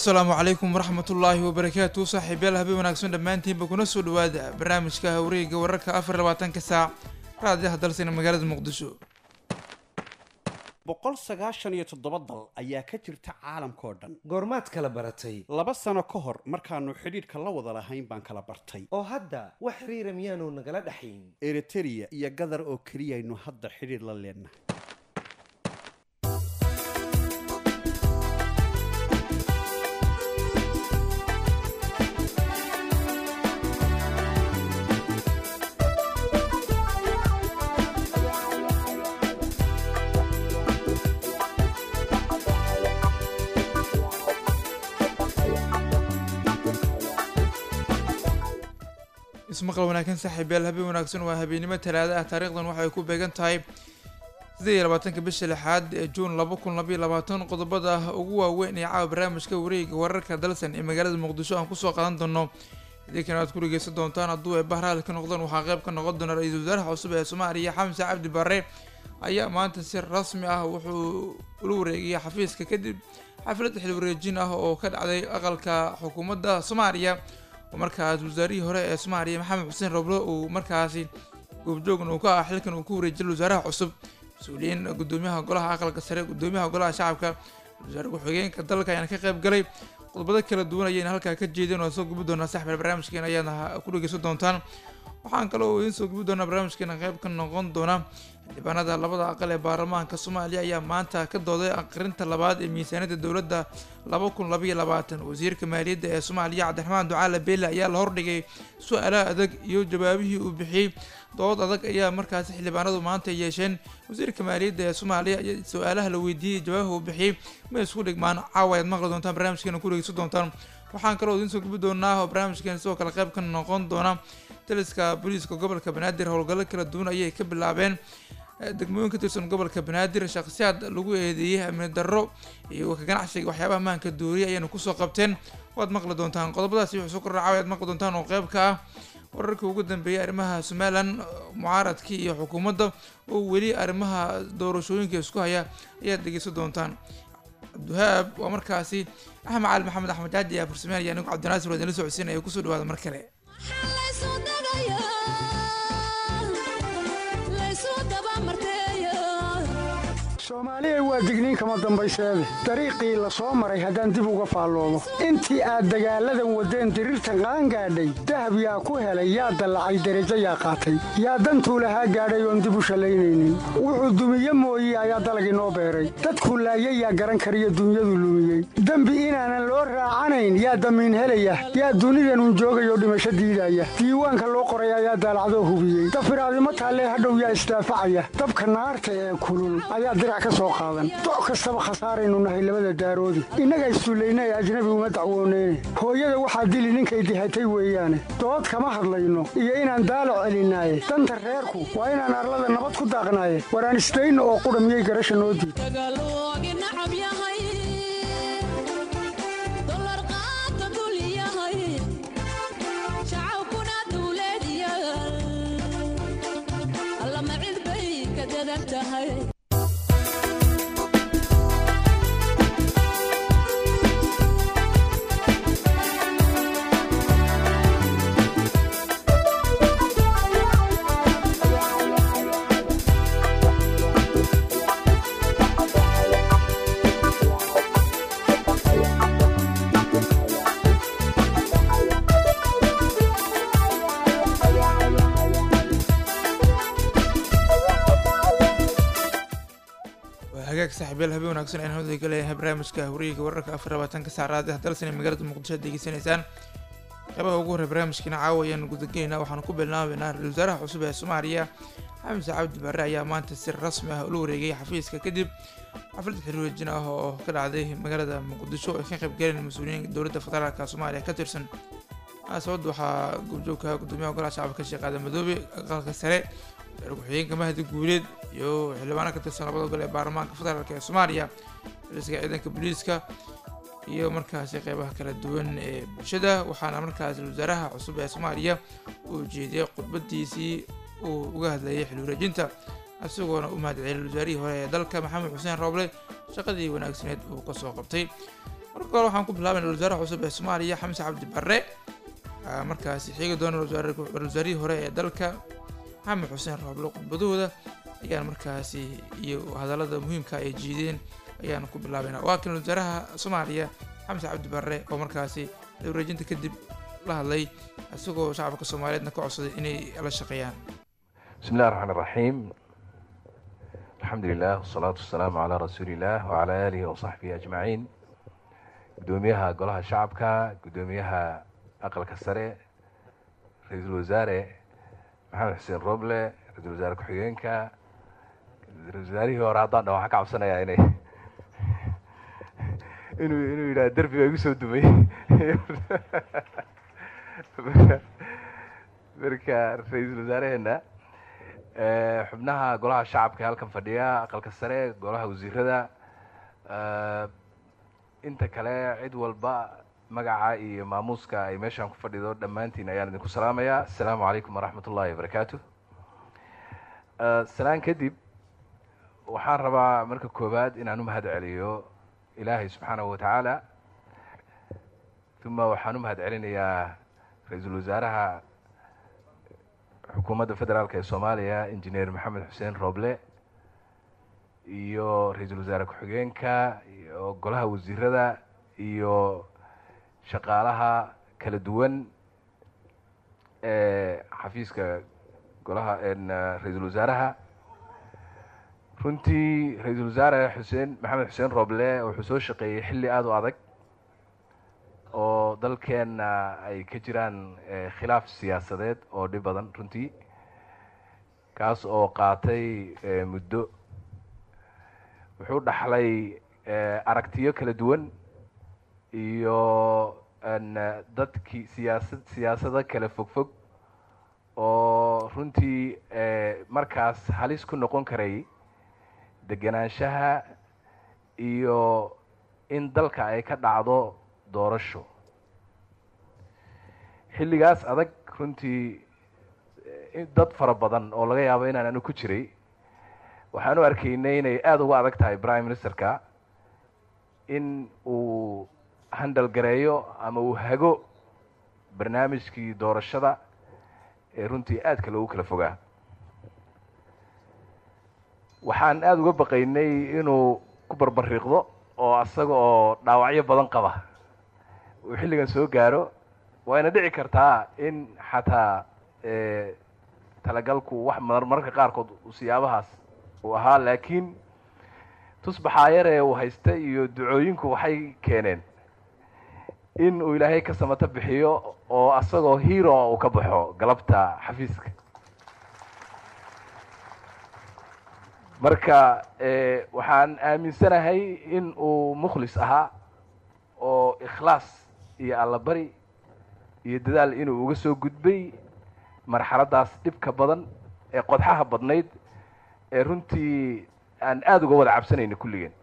asalaamu calaykum waraxmatullaahi wabarakaatu saaxiibyaal habeen wanaagsan dhammaantiinba kuna soo dhawaada barnaamijka hawreega wararka afar labaatanka saac raadiyaha dalsina magaalada muqdisho boqol sagaashan iyo toddoba dal ayaa ka jirta caalamkao dhan goormaad kala baratay laba sano ka hor markaannu xidhiidhka la wada lahayn baan kala bartay oo hadda wax xiriira miyaanu nagala dhaxayn eritereya iyo gadar oo keliyaynu hadda xidhiidh la leennahay ismaqal wanaagsan saaxiibyaal habeen wanaagsan waa habeennimo talaada ah taariikhdan waxay ku beegan tahay siddeed iyo labaatanka bisha lixaad ee juun laba kun labaiyo labaatan qodobada ugu waaweyn ee caawa barnaamijka wareega wararka dalsan ee magaalada muqdisho aan kusoo qaadan doono idinkana aad ku dhegeysan doontaan hadduu ay bahraal ka noqdaan waxaa qayb ka noqon doona ra-iisul wasaaraha cusub ee soomaaliya xamse cabdi barre ayaa maanta si rasmi ah wuxuu ula wareegaya xafiiska kadib xaflad xil wareejin ah oo ka dhacday aqalka xukuumadda soomaaliya oo markaas wasaarihii hore ee soomaaliya maxamed xuseen roble uu markaasi goobjoogna uu ka ah xilkan uu ku wareejiyay wasaaraha cusub mas-uuliyiin gudoomiyaha golaha aqalka sare gudoomiyaha golaha shacabka wasaare ku-xigeenka dalka ayaana ka qayb galay qodobado kala duwan ayayna halkaa ka jeedeen oo soo gubi doonaa saxbel barnaamijkeena ayaadna ku dhegeysan doontaan waxaan kaloo idiin soo gubi doonaa barnaamijkeena qayb ka noqon doona xildhibaanada labada aqal ee baarlamaanka soomaaliya ayaa maanta ka dooday aqrinta labaad ee miisaaniyadda dowladda laba kun labaiyo labaatan wasiirka maaliyadda ee soomaaliya cabdiraxmaan ducaale beele ayaa la hordhigay su-aalaha adag iyo jawaabihii uu bixiyey dood adag ayaa markaasi xildhibaanadu maanta yeesheen wasiirka maaliyadda ee soomaaliya ayaa su-aalaha la weydiiyey jawaabaha uu bixiyey ma isku dhigmaan caawa ayaad maqli doontaan barnaamijkeena ku dhegeysan doontaan waxaan kaloo idiin soo gubi doonaa oo barnaamijkeena sidoo kale qayb ka noqon doona taliska booliiska gobolka banaadir howlgallo kala duwan ayay ka bilaabeen degmooyin ka tirsan gobolka banaadir shakhsiyaad lagu eedeeyey amni darro iyo ka ganacsiga waxyaabaha maanka dooriya ayaanu kusoo qabteen waad maqli doontaan qodobadaasi wuxuu soo kordhacaa ayaad maqli doontaan oo qayb ka ah wararkii ugu dambeeyay arrimaha somalilan mucaaradkii iyo xukuumadda oo weli arrimaha doorashooyinka isku haya ayaad dhegeysan doontaan cabdiwahaab waa markaasi axmed cali maxamed axmed jaaji ayaa farsameyn iyo anigu cabdinaasir waa idinla socodsiinaya kusoo dhawaada mar kale soomaaliya waa digniin kama dambayseede dariiqii la soo maray haddaan dib uga faalloomo intii aad dagaalladan waddeen diriirtan qaangaadhay dahab yaa ku helay yaa dallacay derajo yaa qaatay yaa dantuu lahaa gaadhay oon dib u shallaynaynin wuxuu dumiye mooye ayaa dalagii noo beeray dadku laayay yaa garan kariyo dunyadu lumiyey dembi inaanan loo raacanayn yaa damiin helaya yaa dunidanun joogayoo dhimasho diidaya diiwaanka loo qoray ayaa daalacdoo hubiyey dafiraadimo taallee hadhow yaa isdaafacaya dabka naarta ee kulul ayaa dirac ka soo qaadan doc kastaba khasaaraynu nahay labada daaroodi innaga issullayna ee ajnabi uma dacwooneyne hooyada waxaa dili ninkay dihatay weeyaane dood kama hadlayno iyo inaan daalac celinaaye danta reerku waa inaan arlada nabad ku daaqnaaye waraan isdayno oo qudha miyay garasha noo diid hagaag saaxiibyaal habeen wanaagsan ayaan hawada galeeyahay barnaamijka hawreeyga wararka afar labaatanka saacadaad dalsan ee magaalada muqdisho ad degeysanaysaan qeybaha ugu horey barnaamijkiina caawa ayaan gudagelaynaa waxaanu ku bilnaabeynaa ra-isul wasaaraha cusub ee soomaaliya xamse cabdi barre ayaa maanta si rasmi ah ula wareegay xafiiska kadib xaflad xiriirwejin ah oo ka dhacday magaalada muqdisho ay ka qayb galeen mas-uuliyiin dowladda federaalka soomaaliya ka tirsan sababda waxaa goobjoogka gudoomiyaha golaha shacabka sheekh aadan madoobe aqalka sare wasaare ku-xigeenka mahdi guuleed iyo xildhibaano ka tirsan labada gol ee baarlamaanka federaalk ee soomaaliya xiliska ciidanka booliiska iyo markaasi qeybaha kala duwan ee bulshada waxaana markaasi wasaaraha cusub ee soomaaliya uu jeediyey khudbadiisii uu uga hadlayay xil wareejinta isagoona u mahadceliyay wasaarihii hore ee dalka maxamed xuseen rooble shaqadii wanaagsaneed uu kasoo qabtay marka kale waxaan ku bilaabayna wasaaraha cusub ee soomaaliya xamse cabdi barre waxaa markaasi xiigi doona wasaarihii hore ee dalka maxamed xuseen rooblo khudbadahooda ayaan markaasi iyo hadallada muhiimka ay jiideen ayaan ku bilaabayna waa kan wasaaraha soomaaliya xamse cabdi barre oo markaasi wareejinta kadib la hadlay isagoo shacabka soomaaliyeedna ka codsaday inay la shaqeeyaan بسم الله الرحمن الرحيم الحمد لله والصلاة والسلام على رسول الله وعلى آله وصحبه أجمعين قدوميها قولها شعبك قدوميها أقل كسرة رئيس الوزراء محمد حسين روبلة رئيس الوزراء كحيينك رئيس الوزراء هو رعضان لو حكى عبسنا يعني inuu inuu yidhaha derbiga igu soo dumay marka ra-iisul wasaareheena xubnaha golaha shacabka ee halkan fadhiya aqalka sare golaha wasiirada inta kale cid walba magaca iyo maamuuska ay meeshaan ku fadhido dhammaantiin ayaan idinku salaamayaa assalaamu calaykum waraxmat ullahi wabarakaatu salaan kadib waxaan rabaa marka koowaad inaan u mahad celiyo ilaahay subxaanahu watacaala uma waxaan u mahad celinayaa ra-iisul wasaaraha xukuumadda federaalk ee soomaaliya injineer maxamed xuseen rooble iyo ra-iisul wasaare ku-xigeenka iyo golaha wasiirada iyo shaqaalaha kala duwan ee xafiiska golaha ra-iisul wasaaraha runtii ra-iisul wasaare xuseen maxamed xuseen rooble wuxuu soo shaqeeyey xilli aada u adag oo dalkeenna ay ka jiraan khilaaf siyaasadeed oo dhib badan runtii kaas oo qaatay muddo wuxuu dhaxlay aragtiyo kala duwan iyo dadkii siyaasad siyaasado kala fogfog oo runtii markaas halis ku noqon karay degenaanshaha iyo in dalka ay ka dhacdo doorasho xilligaas adag runtii dad fara badan oo laga yaabo inaan anu ku jiray waxaan u arkaynay inay aada uga adag tahay prime ministerka in uu handal gareeyo ama uu hago barnaamijkii doorashada ee runtii aadka loogu kala fogaa waxaan aada uga baqaynay inuu ku barbariiqdo oo asaga oo dhaawacyo badan qaba uu xilligan soo gaaro wayna dhici kartaa in xataa talagalku wax mar mararka qaarkood siyaabahaas uu ahaa laakiin tusbaxaa yaree uu haysta iyo ducooyinku waxay keeneen in uu ilaahay ka samato bixiyo oo asagoo hero uu ka baxo galabta xafiiska marka waxaan aaminsanahay in uu mukhlis ahaa oo ikhlaas iyo allabari iyo dadaal inuu uga soo gudbay marxaladdaas dhibka badan ee qodxaha badnayd ee runtii aan aada uga wada cabsanayna kulligeen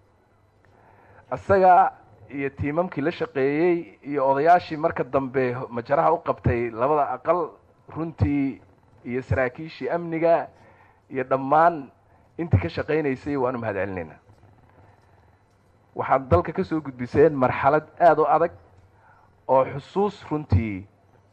isaga iyo tiimamkii la shaqeeyey iyo odayaashii marka dambe majaraha u qabtay labada aqal runtii iyo saraakiishii amniga iyo dhammaan intii ka shaqaynaysay waanu mahad celinaynaa waxaad dalka ka soo gudbiseen marxalad aada u adag oo xusuus runtii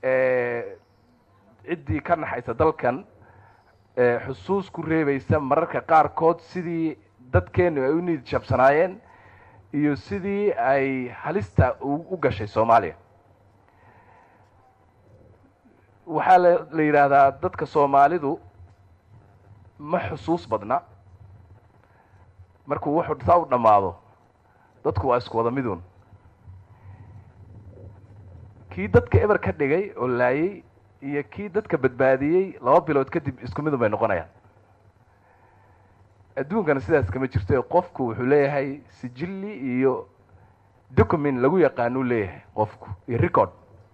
ciddii ka naxaysa dalkan xusuus ku reebaysa mararka qaarkood sidii dadkeenu ay u niid jabsanaayeen iyo sidii ay halista u gashay soomaaliya waxaa la la yidhaahdaa dadka soomaalidu ma xusuus badna markuu wuxuu saa u dhammaado dadku waa isku wada midun kii dadka eber ka dhigay oo laayay iyo kii dadka badbaadiyey laba bilood kadib isku midun bay noqonayaan adduunkana sidaas kama jirto qofku wuxuu leeyahay sijilli iyo document lagu yaqaanuu leeyahay qofku iyo record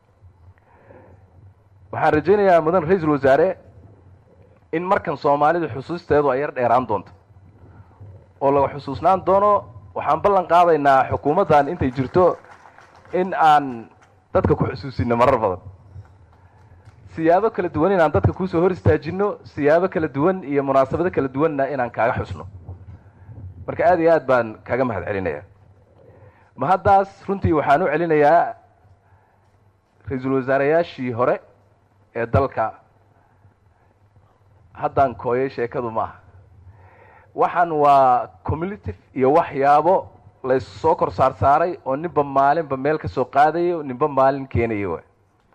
waxaan rajaynayaa mudan ra-iisul wasaare in markan soomaalidu xusuusteedu ay yar dheeraan doonto oo laga xusuusnaan doono waxaan ballan qaadaynaa xukuumaddan intay jirto in aan dadka ku xusuusino marar badan siyaabo kala duwan inaan dadka kuusoo hor istaajino siyaabo kala duwan iyo munaasabado kala duwanna inaan kaaga xusno marka aada iyo aad baan kaaga mahad celinaya ma haddaas runtii waxaan u celinayaa ra-iisul wasaareyaashii hore ee dalka haddaan kooyay sheekadu ma aha waxaan waa cumulative iyo waxyaabo la is soo kor saar saaray oo ninba maalinba meel ka soo qaadayo ninba maalin keenayo waay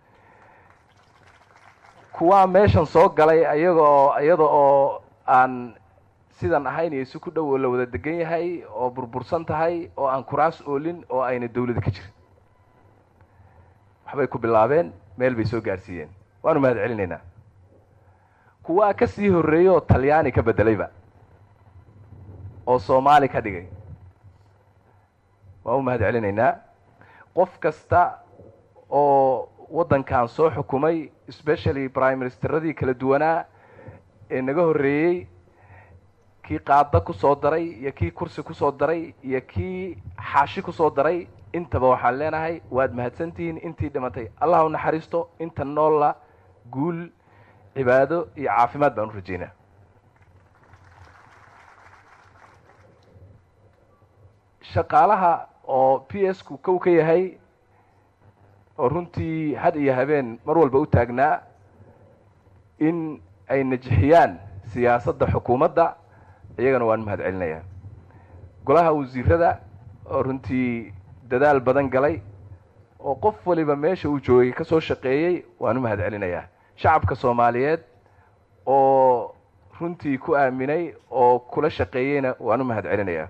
kuwaa meeshan soo galay ayaga oo iyada oo aan sidan ahayn iyo si ku dhow oo la wada degan yahay oo burbursan tahay oo aan kuraas oolin oo ayna dawlada ka jirin waxbay ku bilaabeen meel bay soo gaarsiiyeen waanu mahad celinaynaa kuwaa ka sii horreeyey oo talyaani ka beddelayba oo soomaali ka dhigay waan u mahad celinaynaa qof kasta oo waddankan soo xukumay especially prime ministeradii kala duwanaa ee naga horreeyey kii qaada ku soo daray iyo kii kursi ku soo daray iyo kii xaashi ku soo daray intaba waxaan leenahay waad mahadsantihiin intii dhimatay allah u naxariisto inta noolla guul cibaado iyo caafimaad baan u rajeynaa shaqaalaha oo p s ku kow ka yahay oo runtii had iyo habeen mar walba u taagnaa in ay najixiyaan siyaasadda xukuumadda iyagana waan mahad celinayaa golaha wasiirada oo runtii dadaal badan galay oo qof waliba meesha uu joogay ka soo shaqeeyey waan u mahad celinayaa shacabka soomaaliyeed oo runtii ku aaminay oo kula shaqeeyeyna waan u mahad celinayaa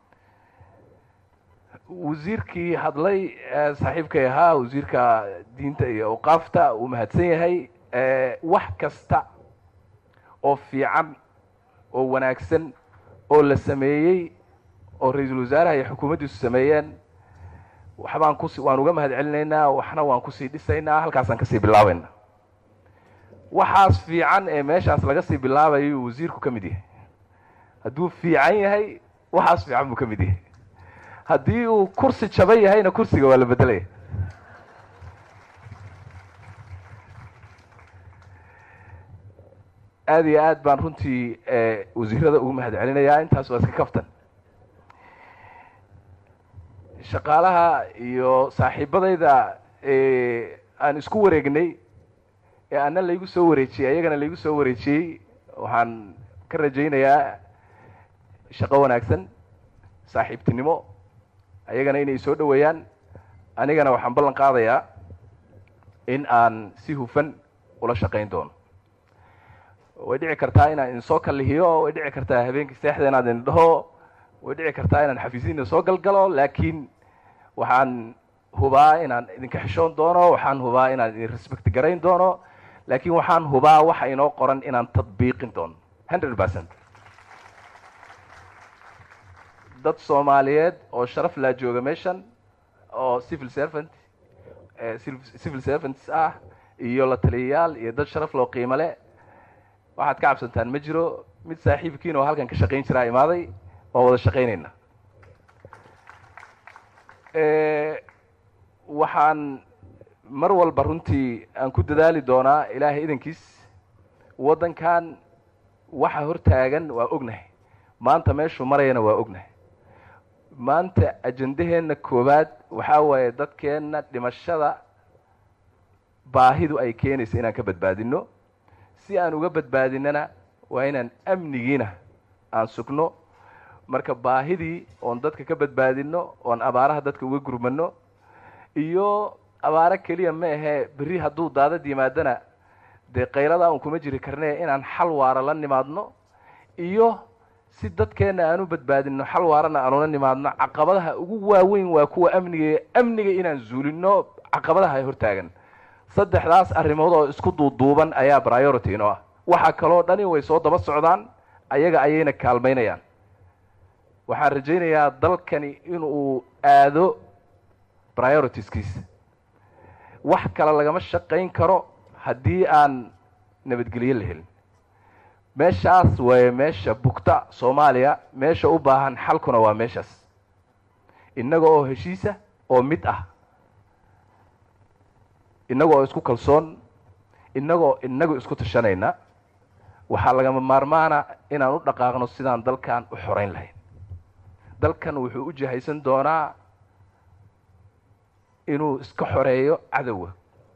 wasiirkii hadlay saaxiibkay ahaa wasiirka diinta iyo awqaafta uu mahadsan yahay wax kasta oo fiican oo wanaagsan oo la sameeyey oo ra-iisul wasaaraha iyo xukuumaddiisu sameeyeen waxbaan kusi waan uga mahad celinaynaa waxna waan kusii dhisaynaa halkaasaan kasii bilaabayna waxaas fiican ee meeshaas laga sii bilaabayo wasiirku ka mid yahay hadduu fiican yahay waxaas fiican buu ka mid yahay haddii uu kursi jaban yahayna kursiga waa la bedelaya aada iyo aad baan runtii wasiirada ugu mahad celinayaa intaas waa iska kaftan shaqaalaha iyo saaxiibadayda aan isku wareegnay ee ana laygu soo wareejiyey ayagana laygu soo wareejiyey waxaan ka rajaynayaa shaqo wanaagsan saaxiibtinimo ayagana inay soo dhoweeyaan anigana waxaan ballan qaadayaa in aan si hufan ula shaqayn doono way dhici kartaa inaan idin soo kallihiyo way dhici kartaa habeenkii seexda inaad idin dhaho way dhici kartaa inaan xafiisyadiina soo galgalo laakiin waxaan hubaa inaan idinka xishoon doono waxaan hubaa inaan idin respect garayn doono laakiin waxaan hubaa waxa inoo qoran inaan tadbiiqin doono hundred percent dad soomaaliyeed oo sharaf laa jooga meeshan oo civil servant civil servants ah iyo la taliyayaal iyo dad sharaf loo qiimo le waxaad ka cabsantaan ma jiro mid saaxiibkiin oo halkan ka shaqayn jiraa imaaday waan wada shaqaynayna waxaan mar walba runtii aan ku dadaali doonaa ilaahay idankiis waddankan waxa hortaagan waa ognahay maanta meeshuu marayana waa ognahay maanta ajendaheenna koowaad waxaa waaye dadkeenna dhimashada baahidu ay keenaysa inaan ka badbaadino si aan uga badbaadinana waa inaan amnigiina aan sugno marka baahidii oon dadka ka badbaadino oon abaaraha dadka uga gurmano iyo abaaro keliya ma ahee berri hadduu daadad yimaadana dee kaylada un kuma jiri karne inaan xal waara la nimaadno iyo si dadkeenna aan u badbaadino xal waarana aan ula nimaadno caqabadaha ugu waaweyn waa kuwa amniga amniga inaan zuulino caqabadaha hortaagan saddexdaas arrimood oo isku duuduuban ayaa priority inoo ah waxa kaloo dhani way soo daba socdaan ayaga ayayna kaalmaynayaan waxaan rajaynayaa dalkani inuu aado prioritiskiisa wax kale lagama shaqayn karo haddii aan nabadgelyo la helin meeshaas waaye meesha bugta soomaaliya meesha u baahan xalkuna waa meeshaas innaga oo heshiisa oo mid ah innaga oo isku kalsoon innagoo inagu isku tashanayna waxaa lagama maarmaana inaan u dhaqaaqno sidaan dalkan u xoreyn lahayn dalkan wuxuu u jihaysan doonaa inuu iska xoreeyo cadowga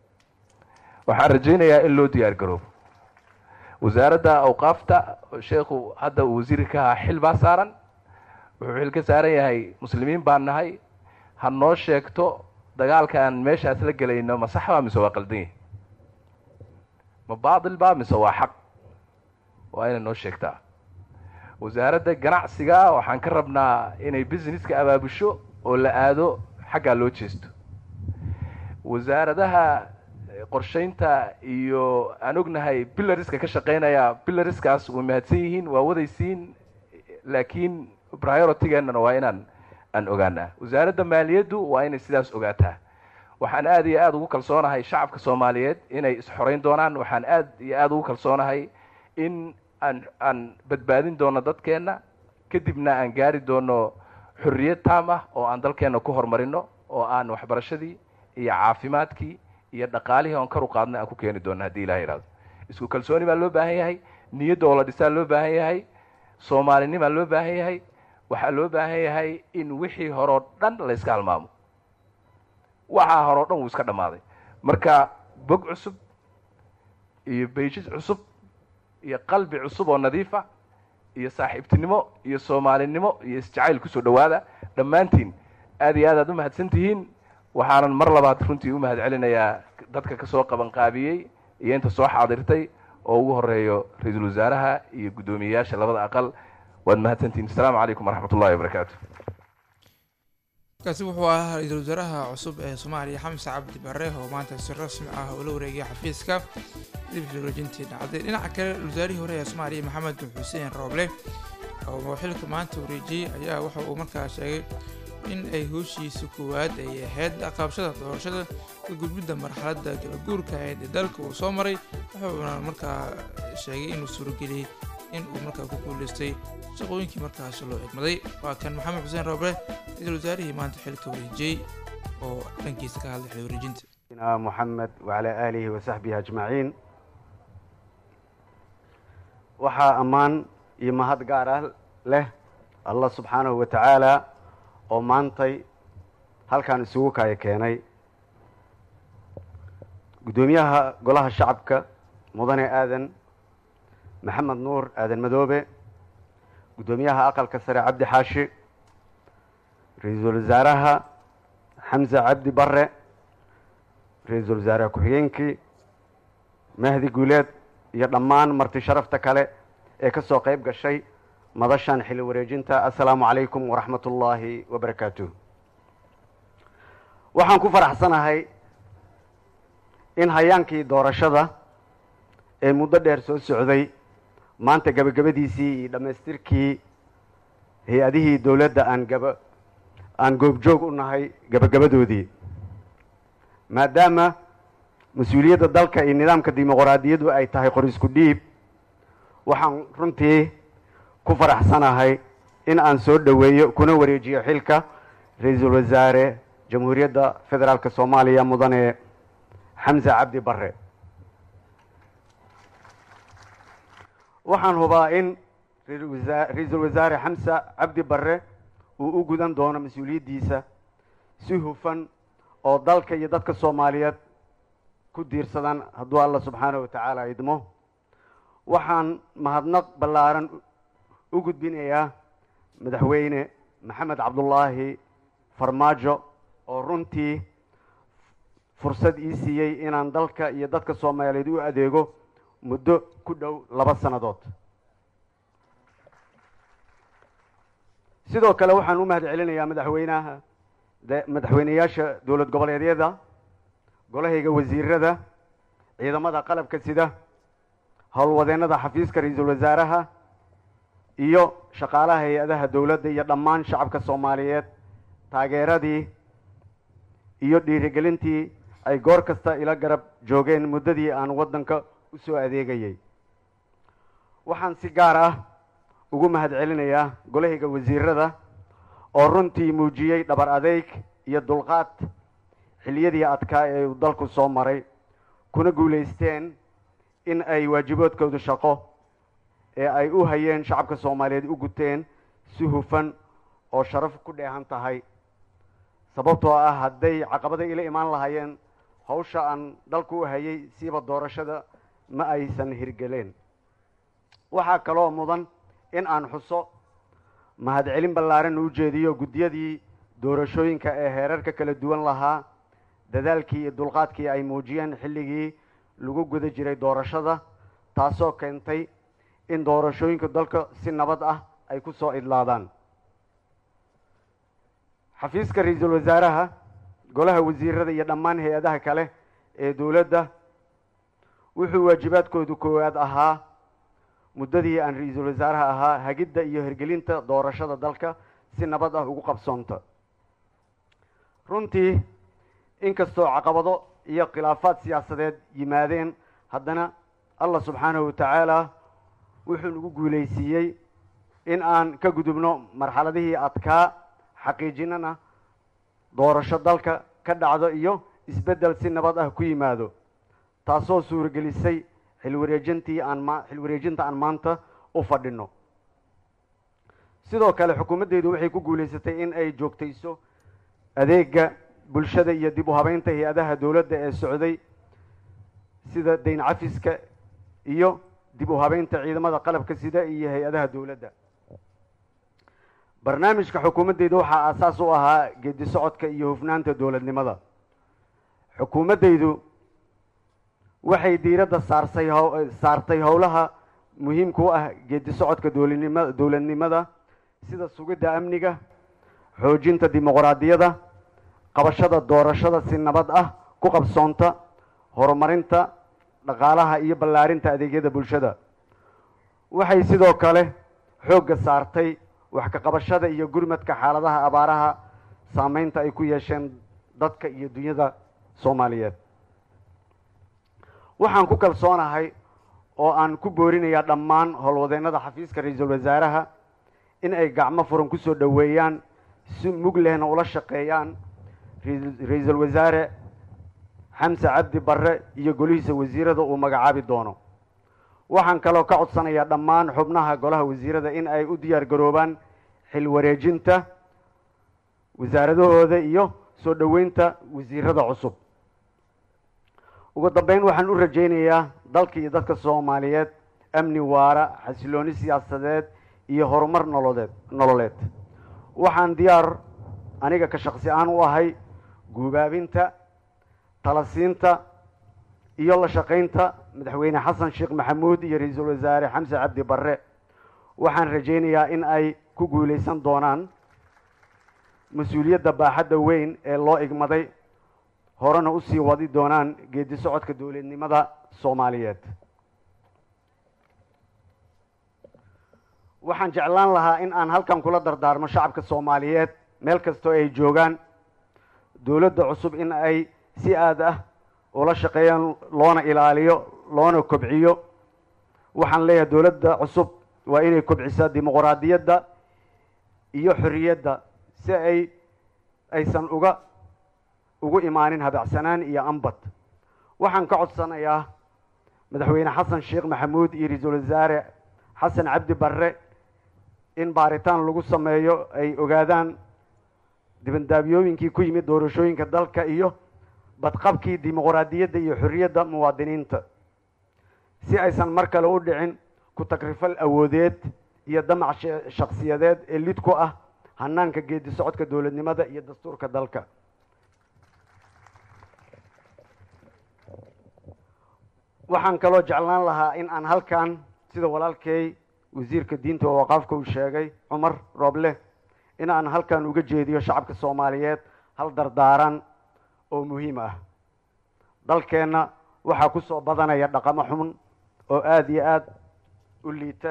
waxaan rajaynayaa in loo diyaar garoobo wasaaradda awqaafta sheekhu hadda uu wasiirka ka ahaa xil baa saaran wuxuu xil ka saaran yahay muslimiin baan nahay ha noo sheegto dagaalkaan meeshaas la gelayno ma sax baa mise waa qaldan yahi ma baatil baa mise waa xaq waa inay noo sheegtaa wasaaradda ganacsiga waxaan ka rabnaa inay businesska abaabusho oo la aado xaggaa loo jeesto wasaaradaha qorshaynta iyo aan ognahay billariska ka shaqeynaya billariskaas way mahadsan yihiin waa wadaysiin laakiin prioritygeennana waa inaan aan ogaanaa wasaaradda maaliyaddu waa inay sidaas ogaataa waxaan aad iyo aada ugu kalsoonahay shacabka soomaaliyeed inay isxoreyn doonaan waxaan aad iyo aada ugu kalsoonahay in aan aan badbaadin doono dadkeenna kadibna aan gaari doono xorriyad taam ah oo aan dalkeenna ku horumarino oo aan waxbarashadii iyo caafimaadkii iyo dhaqaalihii oon kar u qaadnay aan ku keeni doono haddii ilaha yihahdo isku kalsooni baa loo baahan yahay niyadda oo la dhisaa loo baahan yahay soomaalinimaa loo baahan yahay waxaa loo baahan yahay in wixii horeo dhan la yska halmaamo waxaa horeo dhan wuu iska dhammaaday marka bog cusub iyo bayjis cusub iyo qalbi cusub oo nadiifa iyo saaxiibtinimo iyo soomaalinimo iyo isjacayl kusoo dhowaada dhammaantiin aad iyo aad aad u mahadsan tihiin waxaanan mar labaad runtii u mahad celinayaa dadka kasoo qaban qaabiyey iyo inta soo xaadirtay oo ugu horeeyo ra-iisul wasaaraha iyo guddoomiyeyaasha labada aqal waad mahadsantihiin asalaamu calaykum waraxmat ullahi wabarakaatu kaasi wuxuu ahaa ra-iisul wasaaraha cusub ee soomaaliya xamse cabdi bare oo maanta si rasmi ah ula wareegay xafiiska dib wareejintii dhacday dhinaca kale wasaarihii hore ee soomaaliya maxamed xuseen rooble oo xilka maanta wareejiyey ayaa waxa uu markaa sheegay in ay hooshiisa koowaad ay ahayd qaabashada doorashada ka gudbidda marxaladda galaguurka ahayd ee dalka uu soo maray wuxuuna markaa sheegay inuu suurageliyey in uu markaa ku guuleystay shaqooyinkii markaas loo xigmaday waa kan maxamed xuseen rooble ra-iisul wasaarihii maanta xilka wareejiyey oo dhankiisa ka hadlay xil wareejinta محمد وعلى آله وصحبه أجمعين waxaa ammaan iyo mahad gaar ah leh allah subxaanahu wa tacaala oo maantay halkan isugu kaya keenay guddoomiyaha golaha shacabka mudane aadan maxamed nuur aadan madoobe guddoomiyaha aqalka sare cabdi xaashi ra-iisul wasaaraha xamse cabdi bare ra-iisul wasaare ku-xigeenkii mahdi guuleed iyo dhammaan marti sharafta kale ee ka soo qayb gashay madashan xilli wareejinta assalaamu calaykum waraxmat ullaahi wabarakaatuh waxaan ku faraxsanahay in hayaankii doorashada ee muddo dheer soo socday maanta gebagabadiisii iyo dhammaystirkii hay-adihii dowladda aan gaba aan goobjoog u nahay gebagabadoodii maadaama mas-uuliyadda dalka iyo nidaamka dimuqraadiyaddu ay tahay qor isku dhiib waxaan runtii ku faraxsanahay in aan soo dhoweeyo kuna wareejiyo xilka ra-iisul wasaare jamhuuriyadda federaalk soomaaliya mudane xamse cabdi bare waxaan hubaa in ra-iisul wasaare xamse cabdi bare uu u gudan doono mas-uuliyaddiisa si hufan oo dalka iyo dadka soomaaliyeed ku diirsadan hadduu alla subxaanahu wa tacaala idmo waxaan mahadnaq ballaaran u gudbinayaa madaxweyne maxamed cabdullaahi farmaajo oo runtii fursad ii siiyey inaan dalka iyo dadka soomaaliyeed u adeego muddo ku dhow laba sannadood sidoo kale waxaan u mahad celinayaa madaxweynaha madaxweyneyaasha dowlad goboleedyada golahayga wasiirada ciidamada qalabka sida howlwadeennada xafiiska ra-iisul wasaaraha iyo shaqaalaha hay-adaha dowladda iyo dhammaan shacabka soomaaliyeed taageeradii iyo dhiirigelintii ay goor kasta ila garab joogeen muddadii aan waddanka u soo adeegayay waxaan si gaar ah ugu mahad celinayaa golahayga wasiirada oo runtii muujiyey dhabar adeyg iyo dulqaad xilliyadii adkaa ee uu dalku soo maray kuna guulaysteen in ay waajiboodkooda shaqo ee ay u hayeen shacabka soomaaliyeed u guteen si hufan oo sharaf ku dheehan tahay sababtoo ah hadday caqabada ila imaan lahaayeen hawsha aan dalka u hayay siiba doorashada ma aysan hirgeleen waxaa kaloo mudan in aan xuso mahadcelin ballaaran u jeediyo guddiyadii doorashooyinka ee heerarka kala duwan lahaa dadaalkii iyo dulqaadkii ay muujiyeen xilligii lagu guda jiray doorashada taasoo keentay in doorashooyinka dalka si nabad ah ay ku soo idlaadaan xafiiska ra-iisul wasaaraha golaha wasiirada iyo dhammaan hay-adaha kale ee dowladda wuxuu waajibaadkoodu koowaad ahaa muddadii aan ra-iisul wasaaraha ahaa hagidda iyo hirgelinta doorashada dalka si nabad ah ugu qabsoonta runtii inkastoo caqabado iyo khilaafaad siyaasadeed yimaadeen haddana allah subxaanahu wa tacaala wuxuu nagu guulaysiiyey in aan ka gudubno marxaladihii adkaa xaqiijinana doorasho dalka ka dhacdo iyo isbeddel si nabad ah ku yimaado taasoo suuragelisay xilwareejintii aan ma xilwareejinta aan maanta u fadhino sidoo kale xukuumaddeydu waxay ku guulaysatay in ay joogtayso adeega bulshada iyo dib u habeynta hay-adaha dowladda ee socday sida dayn cafiska iyo dib u habeynta ciidamada qalabka sida iyo hay-adaha dowladda barnaamijka xukuumaddeyda waxaa aasaas u ahaa geedi socodka iyo hufnaanta dowladnimada xukuumaddeydu waxay diiradda saarsay how saartay howlaha muhiimka u ah geedi socodka dowladnima dowladnimada sida sugidda amniga xoojinta dimuqraadiyada qabashada doorashada si nabad ah ku qabsoonta horumarinta dhaqaalaha iyo ballaarinta adeegyada bulshada waxay sidoo kale xoogga saartay wax ka qabashada iyo gurmadka xaaladaha abaaraha saameynta ay ku yeesheen dadka iyo dunyada soomaaliyeed waxaan ku kalsoonahay oo aan ku boorinayaa dhammaan howlwadeennada xafiiska ra-iisul wasaaraha in ay gacmo furan kusoo dhoweeyaan si mug lehna ula shaqeeyaan ra-iisul wasaare xamse cabdi barre iyo golihiisa wasiirada uu magacaabi doono waxaan kaloo ka codsanayaa dhammaan xubnaha golaha wasiirada in ay u diyaar garoobaan xil wareejinta wasaaradahooda iyo soo dhoweynta wasiirada cusub ugu dambeyn waxaan u rajaynayaa dalka iyo dadka soomaaliyeed amni waara xasilooni siyaasadeed iyo horumar nolodeed nololeed waxaan diyaar aniga ka shaqsi ahaan u ahay guubaabinta talasiinta iyo la shaqaynta madaxweyne xasan sheekh maxamuud iyo ra-iisul wasaare xamse cabdi barre waxaan rajaynayaa in ay ku guulaysan doonaan mas-uuliyadda baaxadda weyn ee loo igmaday horena usii wadi doonaan geedi socodka dowladnimada soomaaliyeed waxaan jeclaan lahaa in aan halkan kula dardaarmo shacabka soomaaliyeed meel kastoo ay joogaan dowladda cusub in ay si aad ah ula shaqeeyaan loona ilaaliyo loona kobciyo waxaan leeyahay dowladda cusub waa inay kobcisaa dimuqraadiyadda iyo xorriyadda si ay aysan uga ugu imaanin habacsanaan iyo ambad waxaan ka codsanayaa madaxweyne xasan sheekh maxamuud iyo ra-iisul wasaare xasan cabdi barre in baaritaan lagu sameeyo ay ogaadaan dibandaabyooyinkii ku yimid doorashooyinka dalka iyo badqabkii dimuqraadiyadda iyo xorriyadda muwaadiniinta si aysan mar kale u dhicin ku tagrifal awoodeed iyo damac shakhsiyadeed ee lid ku ah hanaanka geedi socodka dowladnimada iyo dastuurka dalka waxaan kaloo jeclaan lahaa in aan halkan sida walaalkay wasiirka diinta oo waqaafka uu sheegay cumar rooble in aan halkan uga jeediyo shacabka soomaaliyeed hal dardaaran oo muhiim ah dalkeenna waxaa ku soo badanaya dhaqamo xun oo aada iyo aada u liita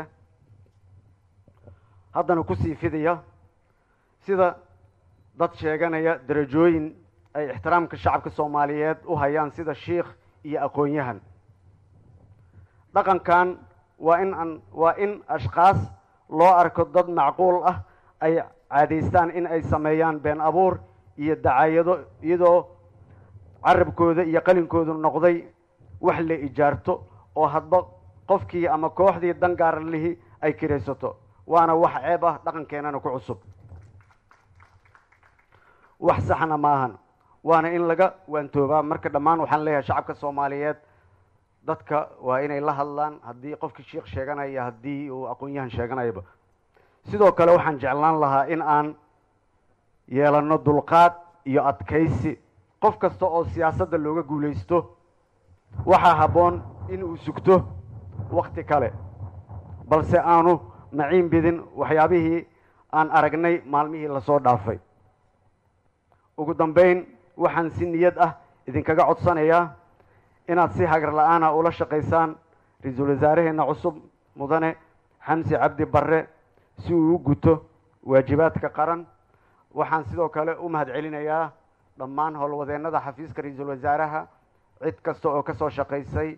haddana kusii fidaya sida dad sheeganaya darajooyin ay ixtiraamka shacabka soomaaliyeed u hayaan sida shiikh iyo aqoon-yahan dhaqankan waa in an waa in ashkaas loo arko dad macquul ah ay caadaystaan in ay sameeyaan been abuur iyo dacaayado iyadoo carabkooda iyo qalinkoodu noqday wax la ijaarto oo hadba qofkii ama kooxdii dan gaara lihi ay kiraysato waana wax ceeb ah dhaqankeenana ku cusub wax saxna maahan waana in laga waantoobaa marka dhammaan waxaan leeyahay shacabka soomaaliyeed dadka waa inay la hadlaan haddii qofkii sheikh sheeganaya haddii uu aqoon-yahan sheeganayaba sidoo kale waxaan jeclaan lahaa in aan yeelano dulqaad iyo adkaysi qof kasta oo siyaasadda looga guulaysto waxaa habboon in uu sugto wakti kale balse aanu maciin bidin waxyaabihii aan aragnay maalmihii lasoo dhaafay ugu dambeyn waxaan si niyad ah idinkaga codsanayaa inaad si hagar la-aana ula shaqaysaan ra-iisul wasaaraheenna cusub mudane xamsi cabdi barre si uu u guto waajibaadka qaran waxaan sidoo kale u mahad celinayaa dhammaan howlwadeennada xafiiska ra-iisul wasaaraha cid kasta oo kasoo shaqaysay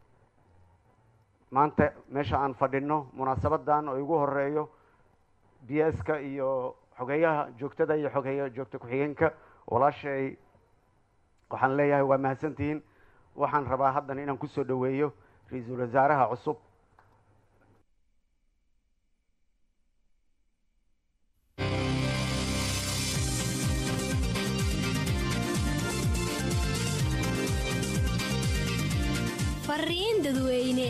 maanta meesha aan fadhino munaasabadan oo igu horeeyo b s ka iyo xogeeyaha joogtada iyo xogeeya joogta ku-xigeenka walaashay waxaan leeyahay waa mahadsantihiin waxaan rabaa haddana inaan kusoo dhoweeyo ra-iisul wasaaraha cusub fariin dadweyne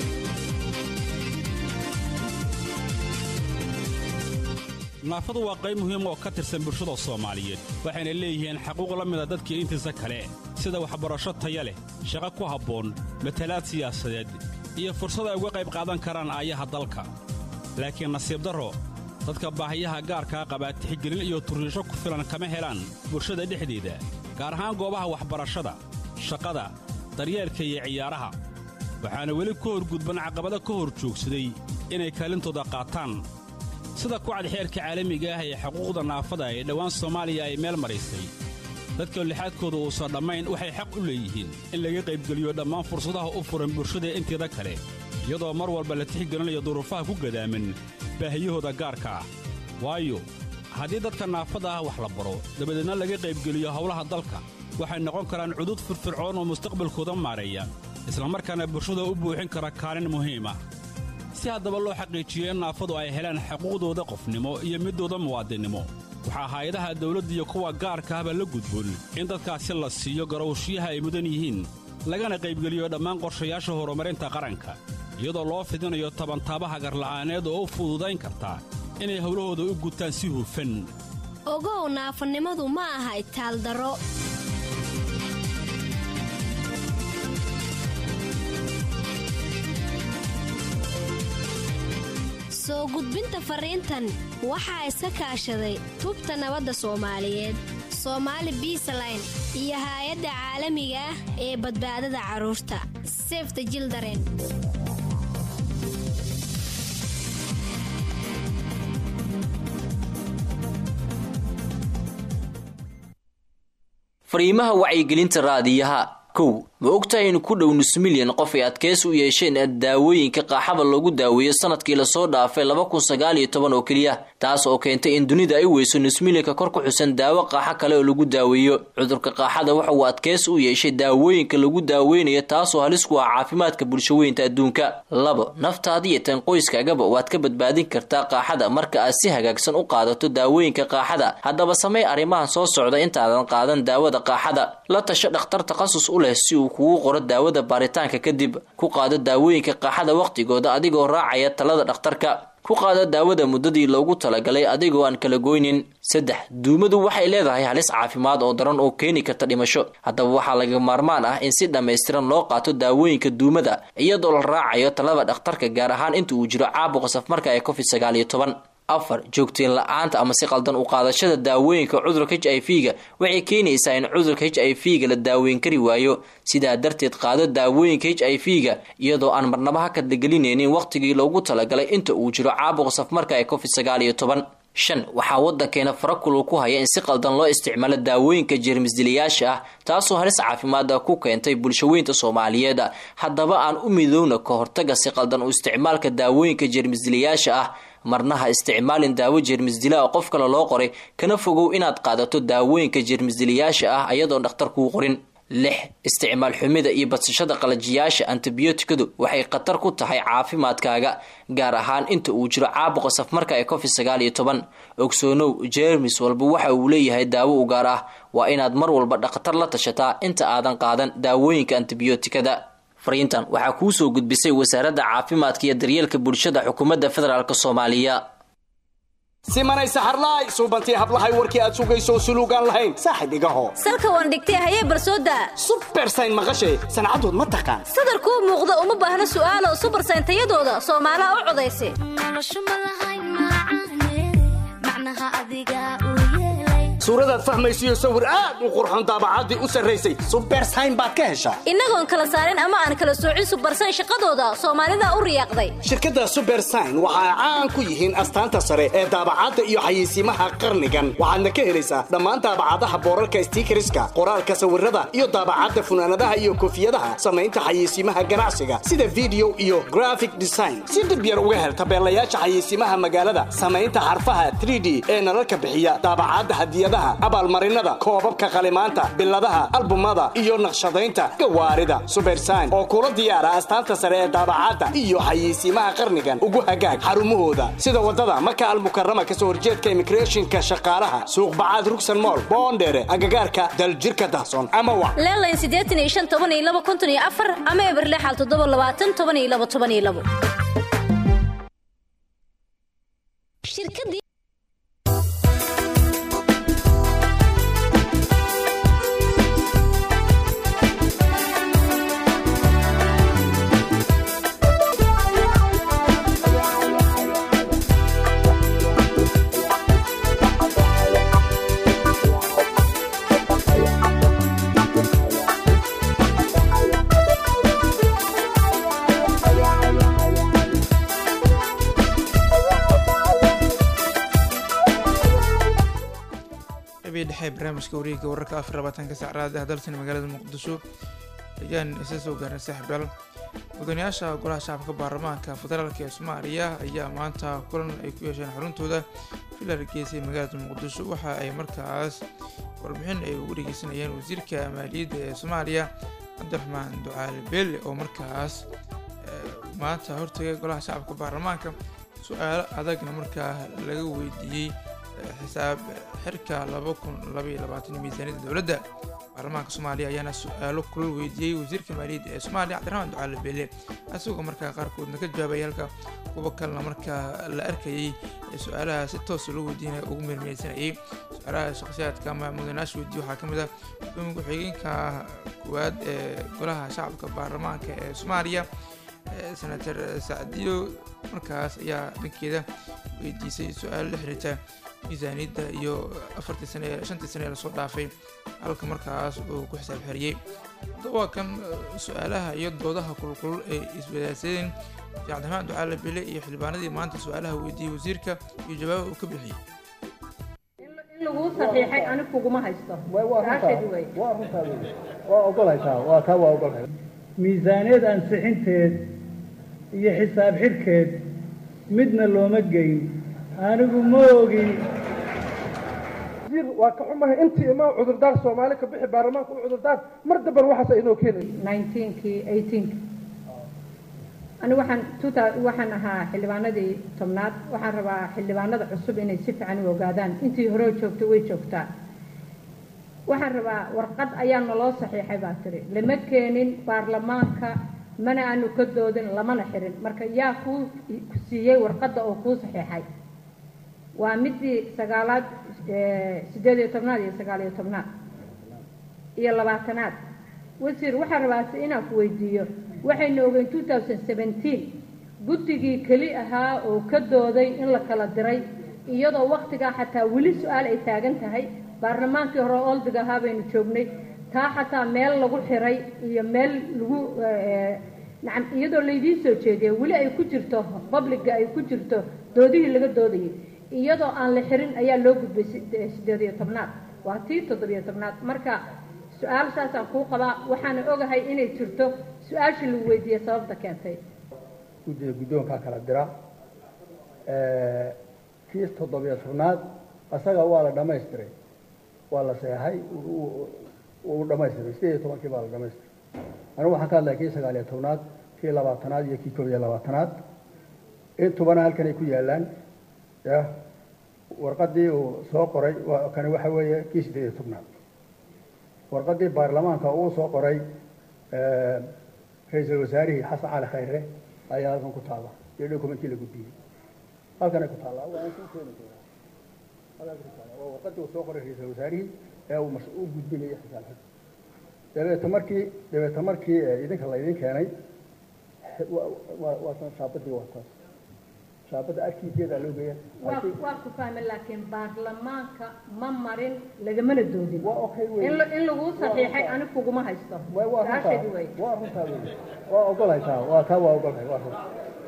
naafadu waa qayb muhiim oo ka tirsan bulshada soomaaliyeed waxayna leeyihiin xaquuq la mida dadkii intiisa kale sida waxbarasho taya leh shaqo ku habboon matalaad siyaasadeed iyo fursad ay uga qayb qaadan karaan aayaha dalka laakiin nasiib darro dadka baahiyaha gaarkaa qabaa tixgelin iyo turriisho ku filan kama helaan bulshada dhexdeeda gaar ahaan goobaha waxbarashada shaqada daryeelka iyo ciyaaraha waxaana weli ka horgudban caqabado ka hor joogsaday inay kaalintooda qaataan sida kucad xeerka caalamiga ah ee xuquuqda naafada ee dhowaan soomaaliya ay meel maraysay dadka lixaadkooda uusan dhammayn waxay xaq u leeyihiin in laga qaybgeliyo dhammaan fursadaha u furan bulshada inteeda kale iyadoo mar walba la tixgelinayo duruufaha ku gadaaman baahiyahooda gaarka ah waayo haddii dadka naafada ah wax la baro dabadeedna laga qaybgeliyo howlaha dalka waxay noqon karaan cudud firfircoon oo mustaqbalkooda maareeya islamarkaana bulshada u buuxin kara kaalin muhiim ah si haddaba loo xaqiijiyo in naafadu ay helaan xuquuqdooda qofnimo iyo middooda muwaadinnimo waxaa hay-adaha dawladda iyo kuwa gaarka ahba la gudboon in dadkaasi la siiyo garowshiyaha ay mudan yihiin lagana qaybgeliyo dhammaan qorshayaasha horumarinta qaranka iyadoo loo fidinayo tabantaabaha garla'aaneed oo u fududayn karta inay howlahooda u gutaan si hufan ogow naafanimadu ma aha itaaldaro soo gudbinta fariintan waxaa iska kaashaday tubta nabadda soomaaliyeed soomaali biisaline iyo haay-adda caalamiga ah ee badbaadada carruurta sefta jildaren fariimaha wacyigelinta raadiyaha kow ma ogtahay in ku dhow nus milyan qof ay adkaysi u yeesheen daawooyinka qaaxada loogu daaweeyo sanadkii lasoo dhaafay laba kun sagaal iyo toban oo keliya taas oo keentay in dunida ay weyso nus milyanka kor ku xusan daawo qaaxo kale oo lagu daaweeyo cudurka qaaxada waxa uu adkaysi u yeeshay daawooyinka lagu daaweynayo taasoo halis ku ah caafimaadka bulshaweynta adduunka labo naftaada iyo tan qoyskaagaba waad ka badbaadin kartaa qaaxada marka aad si hagaagsan u qaadato daawooyinka qaaxada haddaba samey arrimahan soo socda intaadan qaadan daawada qaaxada la tasho dhakhtar takhasus u leh si uu kugu qoro daawada baaritaanka kadib ku qaado daawooyinka qaaxada wakhtigooda adigoo raacaya talada dhakhtarka ku qaado daawada muddadii loogu talagalay adigoo aan kala goynin saddex duumadu waxay leedahay halis caafimaad oo daran oo keeni karta dhimasho haddaba waxaa laga maarmaan ah in si dhammaystiran loo qaato daawooyinka duumada iyadoo la raacayo talada dhakhtarka gaar ahaan inta uu jiro caabuqa safmarka ee covid sagaal iyo toban afar joogteen la-aanta ama si qaldan u qaadashada daawooyinka cudurka h i v ga waxay keenaysaa in cudurka h i v ga la daaweyn kari waayo sidaa darteed qaado daawooyinka h i v ga iyadoo aan marnaba ha kadlagelinaynin wakhtigii loogu talagalay inta uu jiro caabuqa safmarka ee covid sagaal iyo toban shan waxaa waddankeena farakulu ku haya in si qaldan loo isticmaalo daawooyinka jeermisdilayaasha ah taasoo halis caafimaada ku keentay bulshaweynta soomaaliyeed haddaba aan u midowna ka hortaga si qaldan u isticmaalka daawooyinka jeermisdilayaasha ah marnaha isticmaalin daawo jeermisdila oo qof kale loo qoray kana fogow inaad qaadato daawooyinka jeermisdilayaasha ah ayadoon dhakhtar kuu qorin lix isticmaal xumida iyo badsashada qalajiyaasha antibiyootikadu waxay khatar ku tahay caafimaadkaaga gaar ahaan inta uu jiro caabuqa safmarka ee covid sagaal iyo toban ogsoonow jeermis walba waxa uu leeyahay daawo u gaar ah waa inaad mar walba dhakhtar la tashataa inta aadan qaadan daawooyinka antibiyootikada fariintan waxaa kuu soo gudbisay wasaaradda caafimaadka iyo daryeelka bulshada xukuumadda federaalk soomaaliya simanay saxarlaay suubantii hablahay warkii aad sugayso suluugaan lahayn saaxib igaho salka waan dhigtay hayee barsooda subersayn maqashay sancadood ma taqaan sadarkuu muuqda uma baahna su'aalo subarsayn tayadooda soomaalaha u codaysa suuradaad fahmaysiyo sawir aad u qurxon daabacaddii u sarraysay subersayn baad ka heshaa innagoon kala saarin ama aan kala soocin subarsayn shaqadooda soomaalida u riyaaqday shirkadda subersign waxa ay caan ku yihiin astaanta sare ee daabacadda iyo xayeysiimaha qarnigan waxaadna ka helaysaa dhammaan daabacadaha boorarka stiikariska qoraalka sawirada iyo daabacadda funaanadaha iyo koofiyadaha samaynta xayeysiimaha ganacsiga sida video iyo graphic design si dhib yar uga hel tabeelayaasha xayeysiimaha magaalada samaynta xarfaha 3d ee nalalka bixiya daabacadda hadiyadaha abaalmarinada koobabka qalimaanta biladaha albumada iyo naqshadaynta gawaarida subersign oo kula diyaara astaanta sare ee daabacadda iyo xayeysiimaha qarnigan ugu hagaag xarumahooda sida wadada maka almukarama kasoo horjeedka immigrationka shaqaalaha suuq bacaad rugsan mool boondheere agagaarka daljirka dahson ama wa leelayn siddeetan iyo shan toban iyo laba konton iyo afar ama eberlexal toddoba labaatan toban iyo laba toban iyo labo qabii dhexe barnaamijka wareegga wararka afar labaatanka saacraad ah dalsan magaalada muqdisho ayaan isa soo gaarnay saaxiibyaal mudanayaasha golaha shacabka baarlamaanka federaalk ee soomaaliya ayaa maanta kulan ay ku yeesheen xuruntooda filar geesay magaalada muqdisho waxa ay markaas warbixin ay ugu dhegeysanayeen wasiirka maaliyadda ee soomaaliya cabdiraxmaan ducaali beelle oo markaas maanta hortagay golaha shacabka baarlamaanka su-aalo adagna markaa laga weydiiyey xisaab xirka laba kun labaiyo labaatan miisaaniyadda dowladda baarlamaanka soomaaliya ayaana su-aalo kulal weydiiyey wasiirka maaliyadda ee soomaaliya cabdiraxmaan ducaale beele isagoo markaa qaarkoodna ka jawaabay halka kuwa kalena markaa la arkayay ee su-aalaha si toosa loo weydiinaya ugu meermeysanayay su-aalaha shakhsiyaadka ama mudanayaasha weydiiye waxaa ka mid ah gudoomiya ku-xigeenka koowaad ee golaha shacabka baarlamaanka ee soomaaliya senator sacdiyo markaas ayaa dhankeeda weydiisay su-aalo la xiriirta miisaaniyadda iyo afartii sane shantii sane ee lasoo dhaafay halka markaas uu ku xisaab xeriyey waa kan su-aalaha iyo doodaha kulkulul ay iswadaagsadeen sheekh cabdiraxmaan ducaale bele iyo xildhibaanadii maanta su-aalaha weydiiyey wasiirka iyo jawaabaha uu ka bixiyey in laguu saxiixay ani kuguma haysto su-aashaydu wey waa ogolhaysaa waa kaa waa ogolhay miisaaniyad ansixinteed iyo xisaab xidhkeed midna looma geyn anigu ma ogi waa ka xumahay intii ima cudurdaar soomaali ka bixi baarlamaanka u cudurdaar mar damban waxaas inoo keenay nineteenkii eighteenki ani waxaan tuta waxaan ahaa xildhibaanadii tobnaad waxaan rabaa xildhibaanada cusub inay si fiican u ogaadaan intii hore joogto way joogtaa waxaan rabaa warqad ayaa naloo saxiixay baa tiri lama keenin baarlamaanka mana aanu ka doodin lamana xirin marka yaa kuu siiyey warqadda oo kuu saxiixay waa midii sagaalaad sideed iyo tobnaad iyo sagaal iyo tobnaad iyo labaatanaad wasiir waxaa rabaase inaan ku weydiiyo waxaynu ogeyn two thousand seventeen guddigii keli ahaa oo ka dooday in la kala diray iyadoo waktigaa xataa weli su-aal ay taagan tahay baarlamaankii hore oldig ahaa baynu joognay taa xataa meel lagu xiray iyo meel lagu nacam iyadoo laydiin soo jeediya weli ay ku jirto publica ay ku jirto doodihii laga doodayay iyadoo aan la xirin ayaa loo gudbay sideed iyo tobnaad waa tii toddobiyo tobnaad marka su-aal saasaan kuu qabaa waxaana ogahay inay jirto su-aashii lagu weydiiyey sababta keentay guddiga guddoonkaa kala dira kii toddobiyo tobnaad asaga waa la dhammaystiray waa la seexay uu dhamaystiray sideed iyo tobankii baa la dhamaystiray anigu waxaan ka hadlaya kii sagaal iyo tobnaad kii labaatanaad iyo kii koob iyo labaatanaad intubana halkan ay ku yaalaan ya warqadii uu soo qoray waa kani waxa weeye kii sideed iyo tobnaad warqadii baarlamaanka uu soo qoray ra-iisul wasaarihii xasan cali khayre ayaa halkan ku taalla iyo dokumentii la gudbiyey halkanay ku taallaa waa ku keeni doonaa halkan ku taallaa waa warqadii uu soo qoray ra-iisul wasaarihii ee uu mas u gudbinayay xisaab xid dabeeta markii dabeeta markii idinka laydin keenay waa waa tan shaabadii waa taas shaabadda arkiiseedaa loo geeya waa ku fahme laakiin baarlamaanka ma marin lagamana doodin in la- in laguu saxiixay ani kuguma haysto su-aasheedi wey waa runtaa wey waa ogolahay taa waa taa waa ogolahay waa run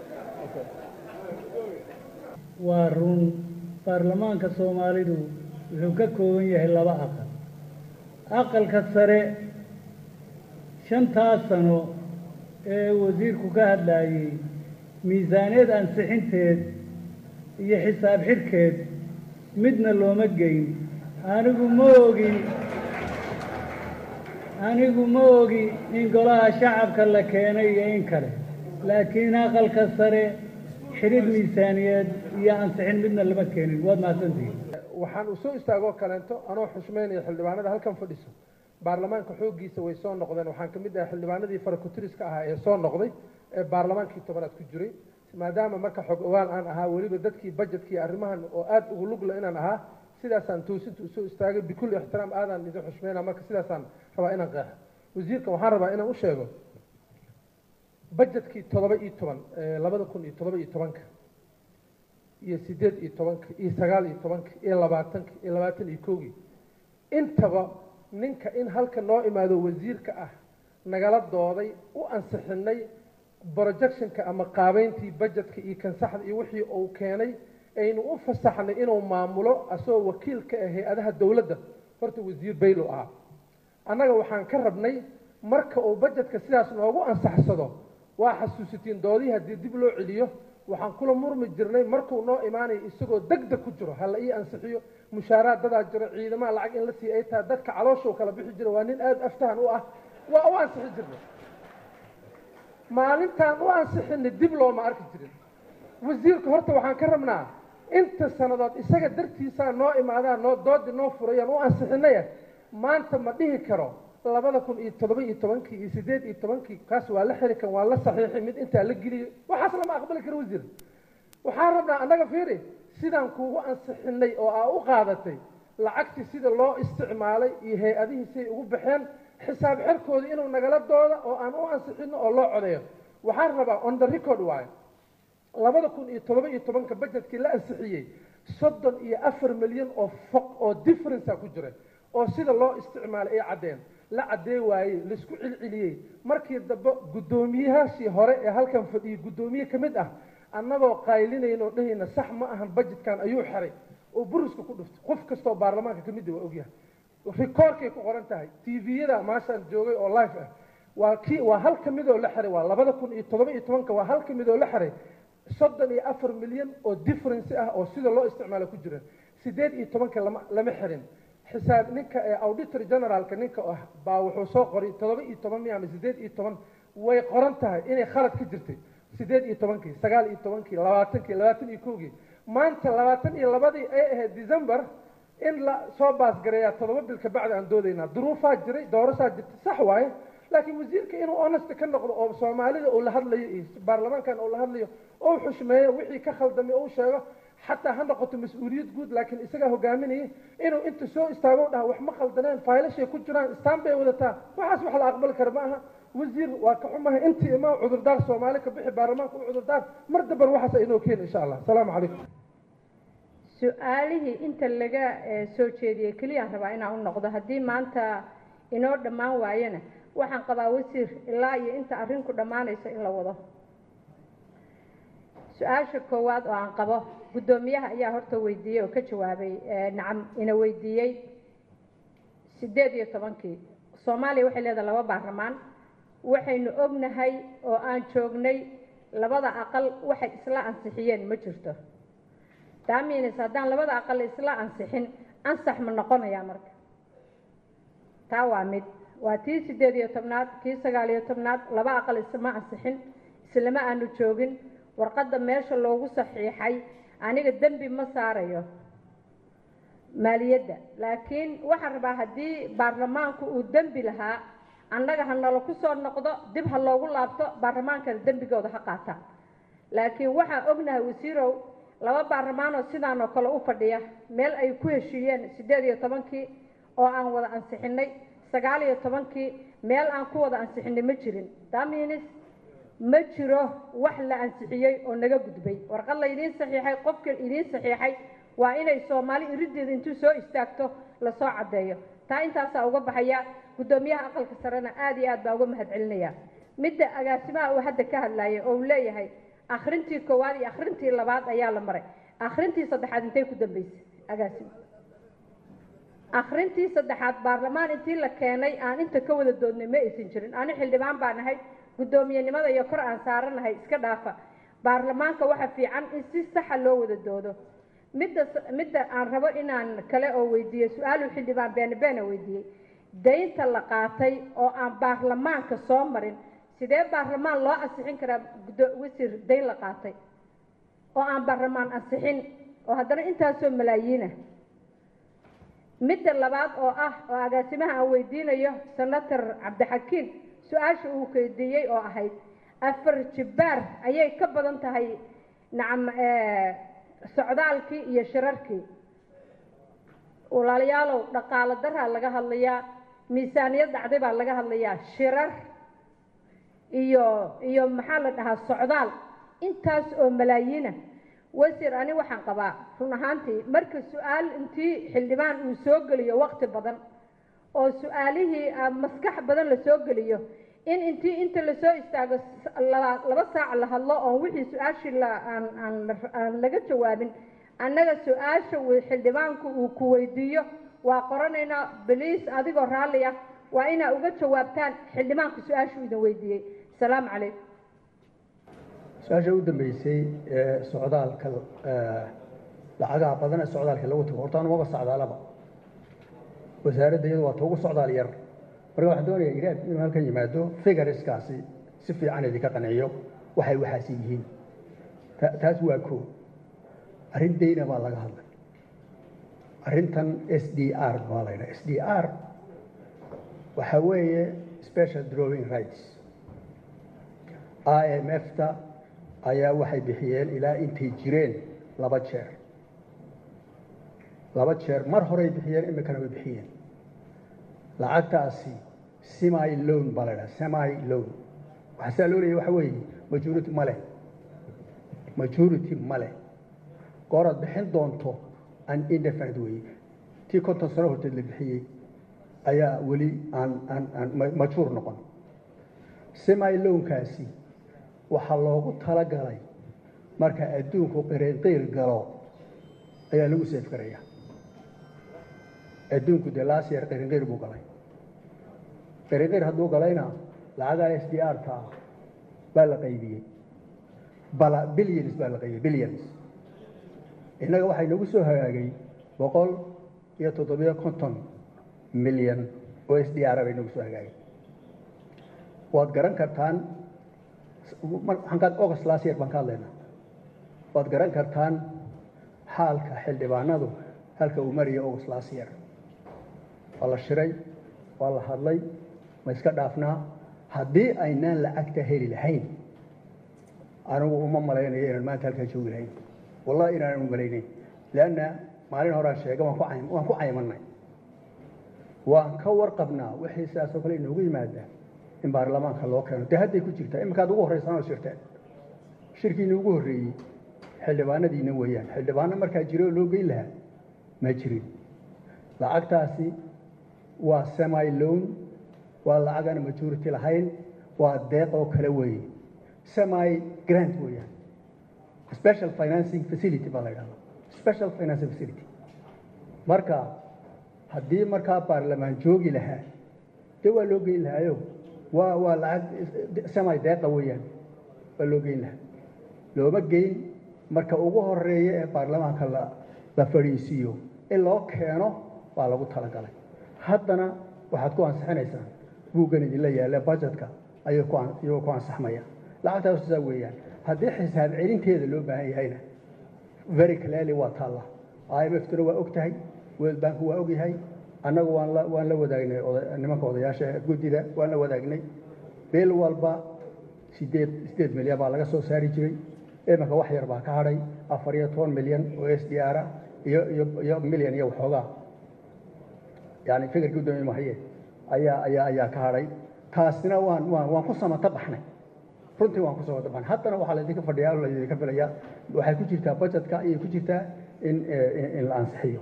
waa run baarlamaanka soomaalidu wuxuu ka kooban yahay laba aqal aqalka sare shantaas sano ee wasiirku ka hadlaayey miisaaniyad ansixinteed iyo xisaab xidhkeed midna looma geyn anigu ma ogi anigu ma ogi in golaha shacabka la keenay iyo in kale laakiin aqalka sare xidhid miisaaniyeed iyo ansixin midna lama keenin waad mahadsantihiin waxaan u soo istaagoo kaleento anoo xushmaynaya xildhibaanada halkan fadhiso baarlamaanka xooggiisa way soo noqdeen waxaan ka mid ahay xildhibaanadii farakutiriska ahaa ee soo noqday ee baarlamaankii tobanaad ku jiray maadaama marka xog ogaal aan ahaa weliba dadkii budgetkii arrimahan oo aada ugu lugla inaan ahaa sidaasaan toosinta usoo istaagay bikulli ixtiraam aadaan idin xushmayna marka sidaasaan rabaa inaan qeexo wasiirka waxaan rabaa inaan u sheego budgetkii toddoba iyo toban labada kun iyo toddoba iyo tobanka iyo sideed iyo tobanka iyo sagaal iyo tobanka iyo labaatanka iyo labaatan iyo kowgii intaba ninka in halka noo imaado wasiirka ah nagala dooday u ansixinay projectionka ama qaabeyntii budgetka iyo kansaxda iyo wixii uu keenay aynu u fasaxnay inuu maamulo asagoo wakiil ka ah hay-adaha dowladda horta wasiir baylo ahaa annaga waxaan ka rabnay marka uu budgetka sidaas noogu ansaxsado waa xasuusitiin doodihii haddii dib loo celiyo waxaan kula murmi jirnay markuu noo imaanayo isagoo degdeg ku jiro hala ii ansixiyo mushaaraad dadaa jiro ciidamaha lacag in la siiya ay tahay dadka calooshuu kala bixi jira waa nin aada aftahan u ah waa u ansixi jirnay maalintaan u ansixinay dib looma arki jirin wasiirka horta waxaan ka rabnaa inta sannadood isaga dartiisaa noo imaadaa noo doodi noo furayaan u ansixinaya maanta ma dhihi karo labada kun iyo toddoba iyo tobankii iyo sideed iyo tobankii kaas waa la xiri kan waa la saxiixay mid intaa la geliyay waxaas lama aqbali karo wasiir waxaan rabnaa annaga fiiri sidaan kuugu ansixinay oo aa u qaadatay lacagtii sida loo isticmaalay iyo hay-adihii siay ugu baxeen xisaab xerkooda inuu nagala dooda oo aan u ansixino oo loo codeeyo waxaan rabaa on the record waayo labada kun iyo toddoba iyo tobanka budgetkii la ansixiyey soddon iyo afar milyan oo foq oo differencea ku jira oo sida loo isticmaalay ay caddeen la caddee waayey laisku cilciliyey markii dambe guddoomiyahaashii hore ee halkan fadhiyey guddoomiye ka mid ah annagoo qaylinayno dhahayna sax ma ahan budgetkan ayuu xiray oo buriska ku dhuftay qof kastoo baarlamaanka ka mid ah waa ogyahay rikoorkay ku qoran tahay tviyada maashaan joogay oo live ah waa kii waa hal ka mid oo la xiray waa labada kun iyo toddoba iyo tobanka waa hal ka mid oo la xiray soddon iyo afar milyan oo difference ah oo sida loo isticmaalo ku jira sideed iyo tobanka lama lama xirin xisaab ninka ee auditor generaalka ninka ah baa wuxuu soo qoray toddoba iyo toban miya ama sideed iyo toban way qoran tahay inay khalad ka jirtay sideed iyo tobankii sagaal iyo tobankii labaatankii labaatan iyo kowgii maanta labaatan iyo labadii ay ahayd december in la soo baasgareeyaa toddoba bil kabacdi aan doodaynaa duruufaa jiray doorashaa jirtay sax waaye laakiin wasiirka inuu honest ka noqdo oo soomaalida uu la hadlayo iyo baarlamaankan uu la hadlayo ou xushmeeyo wixii ka khaldamay ou sheego xataa ha noqoto mas-uuliyad guud laakiin isagaa hogaaminaya inuu inta soo istaago dhaha wax ma khaldaneen faylashay ku jiraan istaan bay wadataa waxaas wax la aqbali kara ma aha wasiir waa ka xumahay intii ima cudurdaar soomaali ka bixi baarlamaanka u cudurdaar mar damban waxaas aynoo keeni insha allah asalaamu calaykum su-aalihii inta laga eh, soo jeediyey keliyaan rabaa inaan u noqdo haddii maanta inoo dhammaan waayana waxaan qabaa wasiir ilaa iyo inta arrinku dhammaanayso in la wado su-aasha koowaad oo aan qabo guddoomiyaha ayaa horta weydiiyey oo ka jawaabay eh, nacam ina weydiiyey sideed iyo tobankii soomaaliya waxay leedahay laba baarlamaan waxaynu ognahay oo aan joognay labada aqal waxay isla ansixiyeen ma jirto daamiinis haddaan labada aqal isla ansixin ansax ma noqonayaa marka taa waa mid waa tii sideed iyo tobnaad kii sagaal iyo tobnaad laba aqal isma ansixin islama aanu joogin warqadda meesha loogu saxiixay aniga dembi ma saarayo maaliyadda laakiin waxaan rabaa haddii baarlamaanku uu dembi lahaa annaga ha nala ku soo noqdo dib ha loogu laabto baarlamaankana dembigooda ha qaataan laakiin waxaan ognahay wasiirow laba baarlamaanoo sidaan oo kale u fadhiya meel ay ku heshiiyeen siddeed iyo tobankii oo aan wada ansixinay sagaal iyo tobankii meel aan ku wada ansixinay ma jirin daminis ma jiro wax la ansixiyey oo naga gudbay warqad la idiin saxiixay qofka idiin saxiixay waa inay soomaali irideeda intuu soo istaagto lasoo caddeeyo taa intaasaa uga baxaya guddoomiyaha aqalka sarena aad iyo aad baa uga mahad celinaya midda agaasimaha uu hadda ka hadlayay oo uu leeyahay akhrintii koowaad iyo akhrintii labaad ayaa la maray akhrintii saddexaad intay ku dambeysay agaasima akhrintii saddexaad baarlamaan intii la keenay aan inta ka wada doodnay ma aysan jirin ani xildhibaan baan ahay guddoomiyenimada iyo kor aan saaranahay iska dhaafa baarlamaanka waxa fiican in si saxa loo wada doodo midda midda aan rabo inaan kale oo weydiiyo su-aaluu xildhibaan beene beene weydiiyey daynta la qaatay oo aan baarlamaanka soo marin sidee baarlamaan loo ansixin karaa wasiir dayn la qaatay oo aan baarlamaan ansixin oo haddana intaasoo malaayiina midda labaad oo ah oo agaasimaha aan weydiinayo senator cabdixakiin su-aasha uu weydiiyey oo ahayd afar jibbaar ayay ka badan tahay nacam socdaalkii iyo shirarkii walaalayaalow dhaqaalo daraa laga hadlayaa miisaaniyad dhacday baa laga hadlayaa shirar iyo iyo maxaa la dhahaa socdaal intaas oo malaayiina wasiir ani waxaan qabaa run ahaantii marka su-aal intii xildhibaan uu soo geliyo waqti badan oo su-aalihii maskax badan la soo geliyo in intii inta lasoo istaago laba saac la hadlo oon wixii su-aashii aan laga jawaabin annaga su-aasha xildhibaanku uu ku weydiiyo waa qoranaynaa baliis adigoo raalli ah waa inaa uga jawaabtaan xildhibaanku su-aashuu idin weydiiyey asalaamu calaykum su-aasha u dambeysay ee socdaalka lacagaha badan ee socdaalka lagu tago horta anumaga socdaalaba wasaaradda iyadu waa ta ugu socdaal yar marka waxaan doonayaa iraad inuu halkan yimaado figariskaasi si fiican idinka qanciyo waxay waxaasi yihiin taas waa koo arrin dayna baa laga hadlay arrintan s d r baa la ydhaha s d r waxaa weeye special drawing rights i m f ta ayaa waxay bixiyeen ilaa intay jireen laba jeer laba jeer mar horey bixiyeen imikana way bixiyeen lacagtaasi semi loan baa la ydhaha semi loan waxaa saa loo leeyahy waxa weeye majority ma leh majority ma leh gooraad bixin doonto an indefinite weeye tii konton sano horteed la bixiyey ayaa weli aan aan aan majhuur noqon semi loankaasi waxaa loogu talagalay marka adduunku qiriinqiir galo ayaa lagu seef garaya adduunku dee laas yeer qiriinqiir buu galay qiriinqiir hadduu galayna lacagaa s d r ta ah baa la qaybiyey bala billions baa la qaybiyey billions innaga waxaa inagu soo hagaagay boqol iyo toddobiyo konton milyan oo s d r bay inagu soo hagaagay waad garan kartaan waxaan august last year baan ka hadlaynaa waad garan kartaan xaalka xildhibaanadu halka uu maraya august last year waa la shiray waa la hadlay ma iska dhaafnaa haddii aynaan lacagta heli lahayn anigu uma malaynayo inaan maanta halkaa joogi lahayn wallahi inaanan u malaynayn leanna maalin horaan sheega waan ku cay- waan ku caymanay waan ka warqabnaa wixii sidaasoo kale inoogu yimaada in baarlamaanka loo keeno dee hadday ku jirtaa iminkaad ugu horreysan oo shirteen shirkiina ugu horreeyey xildhibaanadiina weeyaan xildhibaano markaa jira oo loo geyn lahaa ma jirin lacagtaasi waa semi loan waa lacag aan majority lahayn waa deeq oo kale weeye semi grant weeyaan special financing facility baa la yidhahdaa special financing facility marka haddii markaa baarlamaan joogi lahaa dee waa loo geyn lahaayo waa waa lacag semi deeqa weeyaan waa loo geyn lahaa looma geyn marka ugu horeeya ee baarlamaanka la la fadhiisiiyo in loo keeno waa lagu talagalay haddana waxaad ku ansixinaysaan buuggan idinla yaalla budgetka ayuu ku an- iyagoo ku ansaxmaya lacagtaas saa weeyaan haddii xisaab celinteeda loo baahan yahayna very clearly waa taalla i m f tuna waa og tahay world bank waa og yahay annagu waan la waan la wadaagnay oda- nimanka odayaasha guddida waan la wadaagnay bil walba sideed sideed milyan baa laga soo saari jiray iminka wax yar baa ka hadhay afar iyo toban milyan oo s d r ah iyo iyo iyo milyan iyo waxoogaa yani fikirkii udoomiye mahaye ayaa ayaa ayaa ka hadhay taasina waan waan waan ku samata baxnay runtii waan ku samata baxnay haddana waxaa laydinka fadhiyaa oo laydinka filayaa waxay ku jirtaa budgetka ayay ku jirtaa in in in la ansixiyo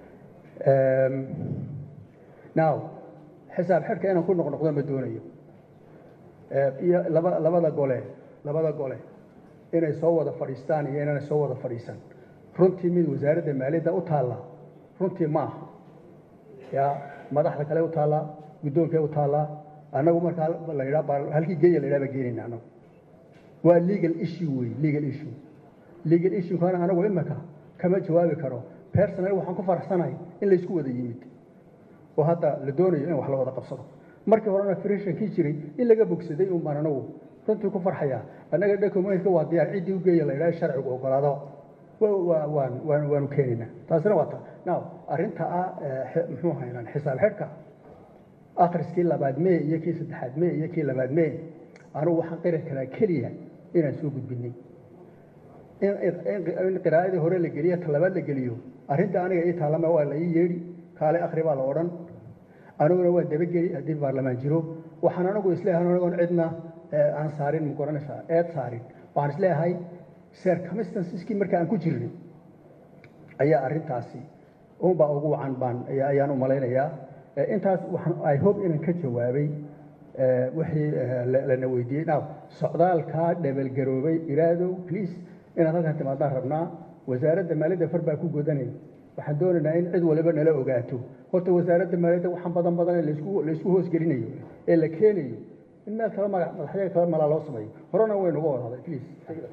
now xisaab xidhka inaan ku noqnoqdo ma doonayo iyo laba labada gole labada gole inay soo wada fadhiistaan iyo inaanay soo wada fadhiisan runtii mid wasaaradda maaliyadda u taalla runtii ma aha ya madaxda kale u taallaa guddoonkee u taallaa annagu markaa la yidhaa baa- halkii geeya la yidhaha baa geenayna annagu waa legal issue wey legal issue legal issue kana anagu imika kama jawaabi karo personal waxaan ku faraxsanahay in laysku wada yimid oo hadda la doonayo in wax la wada qabsado markii horena frishankii jiray in laga bogsaday un baan anagu runtii ku farxaya annaga documentka waa diyaar ciddii u geeya la yidhaha sharcigu ogolaado wa- wa- waan waan waanu keenaynaa taasina waa ta now arrinta ah eh, xi- muxuu haynaan xisaab xidhka akhriskii labaad mee iyo kii saddexaad mee iyo kii labaad mee anugu waxaan qiri karaa keliya inaan soo gudbinay in in- in qiraa'adii hore la geliyo ta labaad la geliyo arrinta aniga ii taalama waa la ii yeedhi kaale akhri baa la odhan aniguna waa dabageli haddii baarlamaan jiro waxaan anigu isleeyahay anigoon cidna eh, aan saarin ma garanaysaa eed saarin waxaan isleeyahay circumstanceskii marka aan ku jirnay ayaa arrintaasi unbaa ugu wacan baan ayaa- ayaan u malaynayaa Eh, intaas waxaan i hope inaan ka jawaabay eh, wixii eh, la- lana weydiiyey now socdaalkaa dhabalgaroobay iraadow please inaad halkan timaadaan rabnaa wasaaradda maaliyadda far baa ku godanay waxaan doonaynaa in cid waliba nala ogaato horta wasaaradda maaliyadda waxaan badan badan ee laysku laysku hoosgelinayo ee la keenayo in meel kale magac madaxyaga kale malaa loo sameeyo horena waynu uga wada hadlay please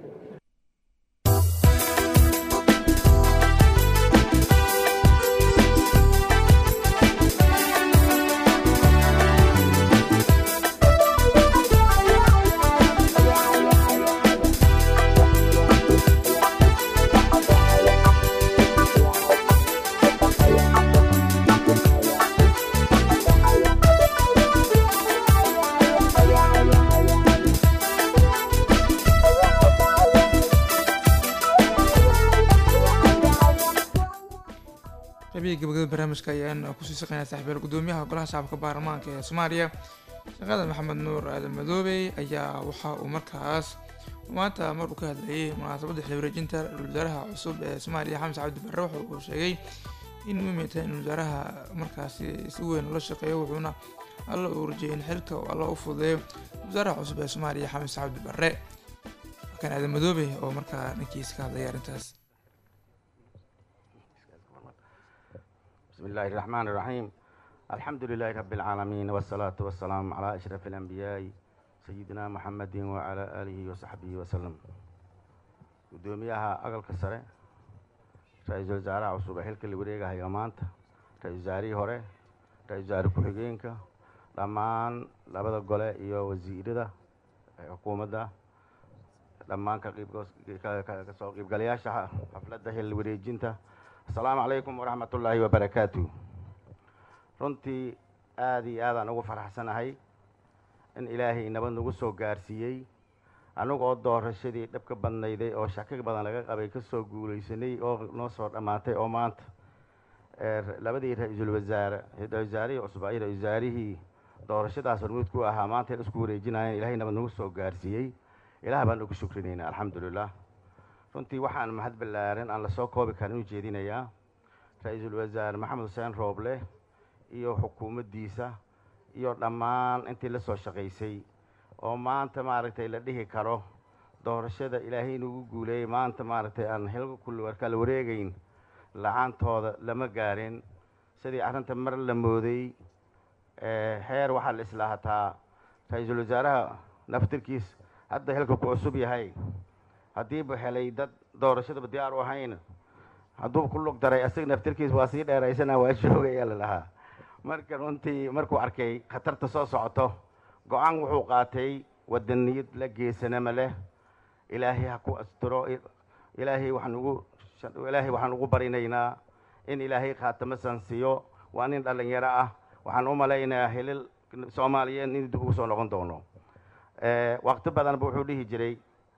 qaybihii gabagabada barnaamijka ayaan kusii shaqeynaa saaxiibayaal gudoomiyaha golaha shacabka baarlamaanka ee soomaaliya shaqada maxamed nuur aadan madoobey ayaa waxa uu markaas maanta mar uu ka hadlayay munaasabadda xil wareejinta ra-iisul wasaaraha cusub ee soomaaliya xamse cabdi barre waxa uu sheegay in muhiim ay tahay in wasaaraha markaasi si weyn ula shaqeeyo wuxuuna alla uu rajeyay in xilka uu alla u fududeeyo wasaaraha cusub ee soomaaliya xamse cabdi barre kan aadan madoobey oo markaa dhankiisa ka hadlaya arrintaas بسم الله الرحمن الرحيم الحمد لله رب العالمين والصلاة والسلام على أشرف الأنبياء سيدنا محمد وعلى آله وصحبه وسلم قدوميها أقل كسره رئيس الوزراء عصوب حلك اللي بريقها هي مانتا رئيس وزاري هوري رئيس وزاري كحجينك لمان لبدا قولة إيو وزير ده حكومة ده لمان كقيب كسو قيب قلياشة حفلة ده اللي بريجينتا asalaamu calaykum waraxmat ullaahi wabarakaatu runtii aada iyo aadaan ugu faraxsanahay in ilaahay nabad nagu soo gaarsiiyey anigoo doorashadii dhabka badnayday oo shaki badan laga qabay ka soo guulaysanay oo noo soo dhammaatay oo maanta ee labadii ra-iisul wasaare ra-isul wasaarihii cusub iyo ra-isul wasaarihii doorashadaas hormuud ku ahaa maanta isku wareejinayeen ilaahay nabad nagu soo gaarsiiyey ilaah baan ugu shukrinaynaa alxamdulilah runtii waxaan mahad ballaaran aan lasoo koobi karin u jeedinayaa ra-iisul wasaare maxamed xuseen rooble iyo xukuumaddiisa iyo dhammaan intii la soo shaqaysay oo maanta maaragtay la dhihi karo doorashada ilaahay nagu guuleeyey maanta maaragtay aan xilka kulli kala wareegayn la-aantooda lama gaarin sidii arrinta mar la mooday heer waxaa la islaahataa ra-iisul wasaaraha naftirkiis hadda xilka ku cusub yahay haddiiba helay dad doorashadaba diyaar u ahayn hadduu ku lug daray asaga naftirkiis waa sii dheeraysana waa joogaya la dhahaa marka runtii markuu arkay khatarta soo socoto go-aan wuxuu qaatay wadaniyad la geesanama leh ilaahay ha ku asturo ilaahay waxaan ugu ilaahay waxaan ugu barinaynaa in ilaahay khaatamo sansiiyo waa nin dhallinyaro ah waxaan u malaynayaa hilil soomaaliyeed in dib ugu soo noqon doono waqti badanba wuxuu dhihi jiray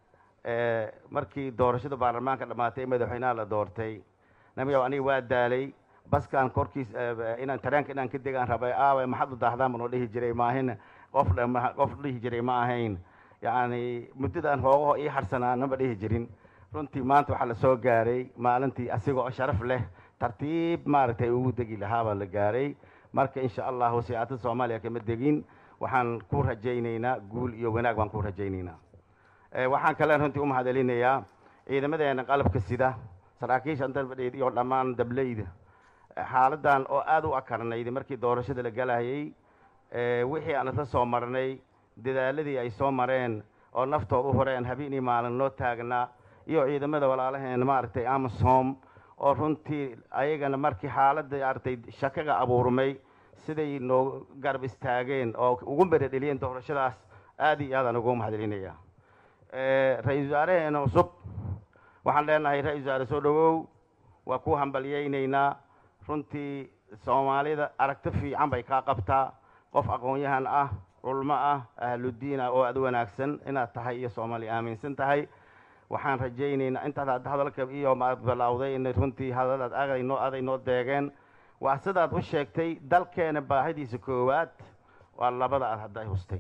markii doorashada baarlamaanka dhammaatay madaxweynaha la doortay namiyow aniga waa daalay baskaan korkiis inaan tareenka inaan ka degaan rabay aawe maxaad u daahdaan banoo dhihi jiray maahin qof qof dhihi jiray ma ahayn yacni muddadaan hoogaho ii harsanaanama dhihi jirin runtii maanta waxaa la soo gaaray maalintii asigoo sharaf leh tartiib maaragtay ugu degi lahaabaa la gaaray marka insha allahu siyaasada soomaaliya kama degin waxaan ku rajaynaynaa guul iyo wanaag baan ku rajaynaynaa waxaan kale runtii u mahadcelinayaa ciidamadeena qalabka sida saraakiisha dalbadheed iyo dhammaan dableyda xaaladan oo aada u akarnayd markii doorashada la galayay wixii aan isla soo marnay dadaaladii ay soo mareen oo naftooda u horeen habeenii maalin noo taagnaa iyo ciidamada walaalaheen maaragtay amasom oo runtii ayagana markii xaaladda maaragtay shakaga abuurmay siday noo garab istaageen oo ugu beredheliyeen doorashadaas aada iyo aadaan ugu mahadcelinaya ra-iisul wasaareheena cusub waxaan leenahay ra-isul wasaare soo dhawow waa ku hambalyaynaynaa runtii soomaalida aragti fiican bay kaa qabtaa qof aqoon-yahan ah culmo ah ahludiin ah oo aada wanaagsan inaad tahay iyo soomaali aaminsan tahay waxaan rajaynaynaa intaad hadda hadalka iyo maad bilowday in runtii hadalaad aday noo aday noo deegeen waa sidaad u sheegtay dalkeena baahidiisa koowaad waa labada aad hadda hustay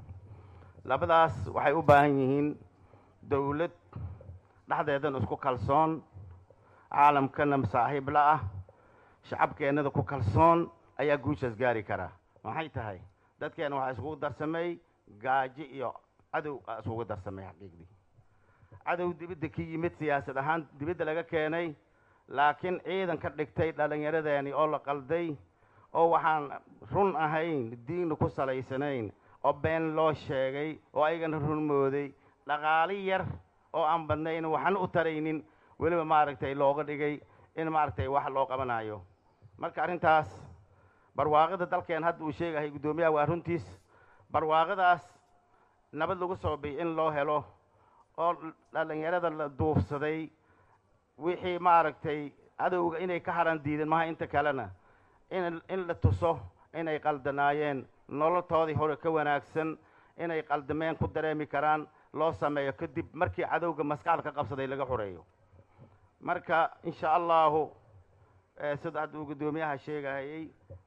labadaas waxay u baahan yihiin dowlad dhexdeedan isku kalsoon caalamkana saaxiib la ah shacabkeennada ku kalsoon ayaa guushaas gaari karaa maxay tahay dadkeena waxaa iskugu darsamay gaajo iyo cadow aa iskugu darsamay xaqiiqdii cadow dibadda ka yimid siyaasad ahaan dibadda laga keenay laakiin ciidan ka dhigtay dhallinyaradeeni oo la qalday oo waxaan run ahayn diinna ku salaysanayn oo been loo sheegay oo ayagana run mooday dhaqaali yar oo aan badnayn waxaan u taraynin weliba maaragtay looga dhigay in maaragtay wax loo qabanayo marka arrintaas barwaaqada dalkeen hadda uu sheegahay guddoomiyaha waa runtiis barwaaqadaas nabad lagu soo biy in loo helo oo dhallinyarada la duufsaday wixii maaragtay cadowga inay ka haran diideen maha inta kalena in in la tuso inay qaldanaayeen nololtoodii hore ka wanaagsan inay qaldameen ku dareemi karaan loo sameeyo kadib markii cadowga maskaxda ka qabsaday laga xoreeyo marka insha allahu sida hadda uu guddoomiyaha sheegahayey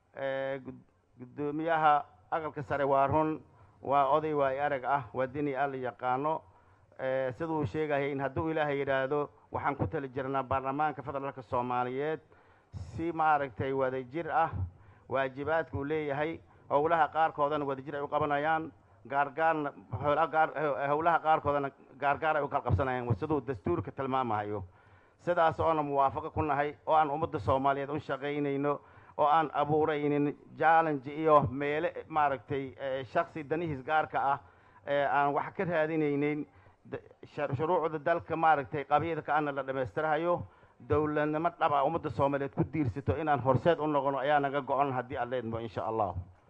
guddoomiyaha aqalka sare waa run waa oday waay arag ah waa dini alla yaqaano siduu sheegahayay in hadduu ilaahay yidhaahdo waxaan ku tali jirnaa baarlamaanka federaalka soomaaliyeed si maaragtay wadajir ah waajibaadka uu leeyahay howlaha qaarkoodana wadajir ay u qabanayaan gaargaarna howlaha qaarkoodana gaargaar ay u kala qabsanayaan siduu dastuurka tilmaamahayo sidaas oona muwaafaqo ku nahay oo aan ummadda soomaaliyeed u shaqaynayno oo aan abuuraynin challenge iyo meele maaragtay shaksi danihiis gaarka ah aan wax ka raadinaynin shuruucda dalka maaragtay qabyadka ana la dhammaystirahayo dowladnimo dhaba ummadda soomaaliyeed ku diirsato inaan horseed u noqono ayaa naga go-on haddii aan leedmo insha allah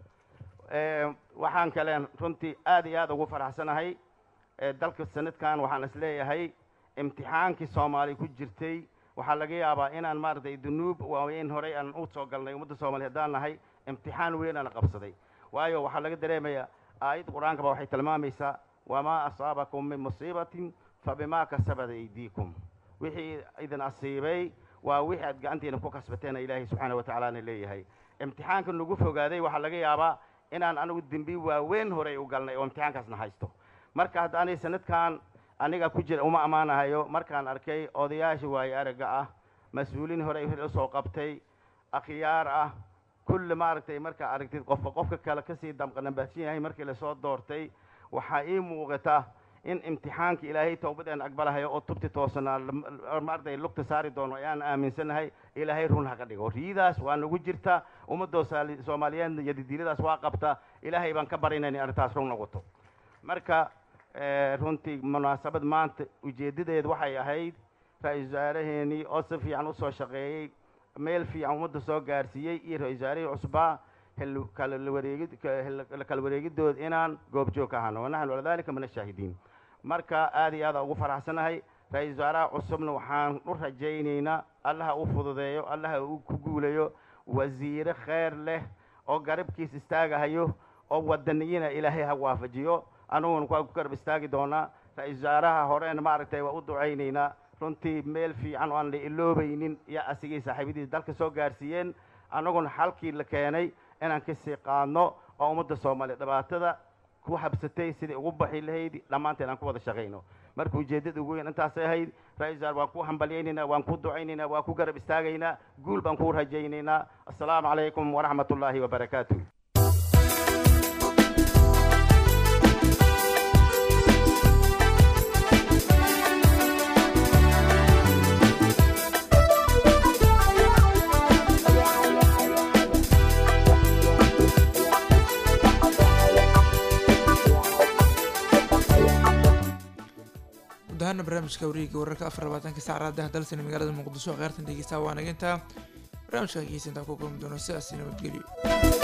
waxaan kaleen runtii aada iyo aada ugu faraxsanahay dalka sanadkan waxaan is leeyahay imtixaankii soomaaliya ku jirtay waxaa laga yaabaa inaan maaragtay dunuub waaweyn horey aan u soo galnay ummadda soomaliya haddaan nahay imtixaan weyn aan qabsaday waayo waxaa laga dareemayaa aayadda qur-aanka ba waxay tilmaamaysaa wamaa asaabakum min musiibatin fabimaa kasabat aydiikum wixii idin asiibay waa wixii aad gacantiina ku kasbateena ilaahay subxaana wa tacaalaana leeyahay imtixaanka nagu fogaaday waxaa laga yaabaa inaan anigu dembi waaweyn horey u galnay oo imtixaankaasna haysto marka hadda ani sanadkan aniga ku jira uma ammaanahayo markaan arkay odayaasha waayo aragga ah mas-uuliin horey usoo qabtay akhyaar ah kulli maaragtay markaa aragtid qofka qofka kale kasii damqanambaadsan yahay markii lasoo doortay waxaa ii muuqata in imtixaanka ilaahay towbadeen aqbalahayo oo tubti toosanaa maaragtay lugta saari doono ayaan aaminsanahay ilaahay run ha ka dhigo riidaas waa nagu jirta ummadoo soomaaliyeed iyo didiiladaas waa qabta ilaahay baan ka barinayna arrintaas run noqoto marka runtii munaasabad maanta ujeeddadeed waxay ahayd ra-iisul wasaaraheenii oo si fiican usoo shaqeeyey meel fiican ummadda soo gaarsiiyey iyo ra-isul wasaarihii cusbaa hel- kala wareegid ka- hel- kala wareegidooda inaan goobjoog ka ahano wanaxnu calaa dalika min ashaahidiin marka aad iyo aad aan ugu faraxsanahay ra-iisul wasaaraha cusubna waxaan u rajaynaynaa allaha u fududeeyo allaha uu ku guulayo wasiire kheyr leh oo garabkiis istaagahayo oo wadaniyiina ilaahay ha waafajiyo anuguna waa ku garab istaagi doonaa ra-iisul wasaaraha horena maaragtay waa u ducaynaynaa runtii meel fiican oo aan la iloobaynin iyo asigii saaxiibadiis dalka soo gaarsiiyeen annaguna xalkii la keenay inaan kasii qaadno oo ummadda soomaaliya dhibaatada ku habsatay sidai ugu baxi lahayd dhammaanteen aan ku wada shaqayno marka ujeeddada ugu weyn intaasay ahayd ra-isul wasaar waan ku hambalyaynaynaa waan ku ducaynaynaa waan ku garab istaagaynaa guul baan ku rajaynaynaa assalaamu calaykum waraxmat ullaahi wabarakaatu guud ahaana barnaamijka wareegga wararka afar labaatanka saacadaha dalsan magaalada muqdisho kheyrtan dhegeysta waa naginta barnaamijka hageysa intaa ku kulmi doono sidaasi nabadgelyo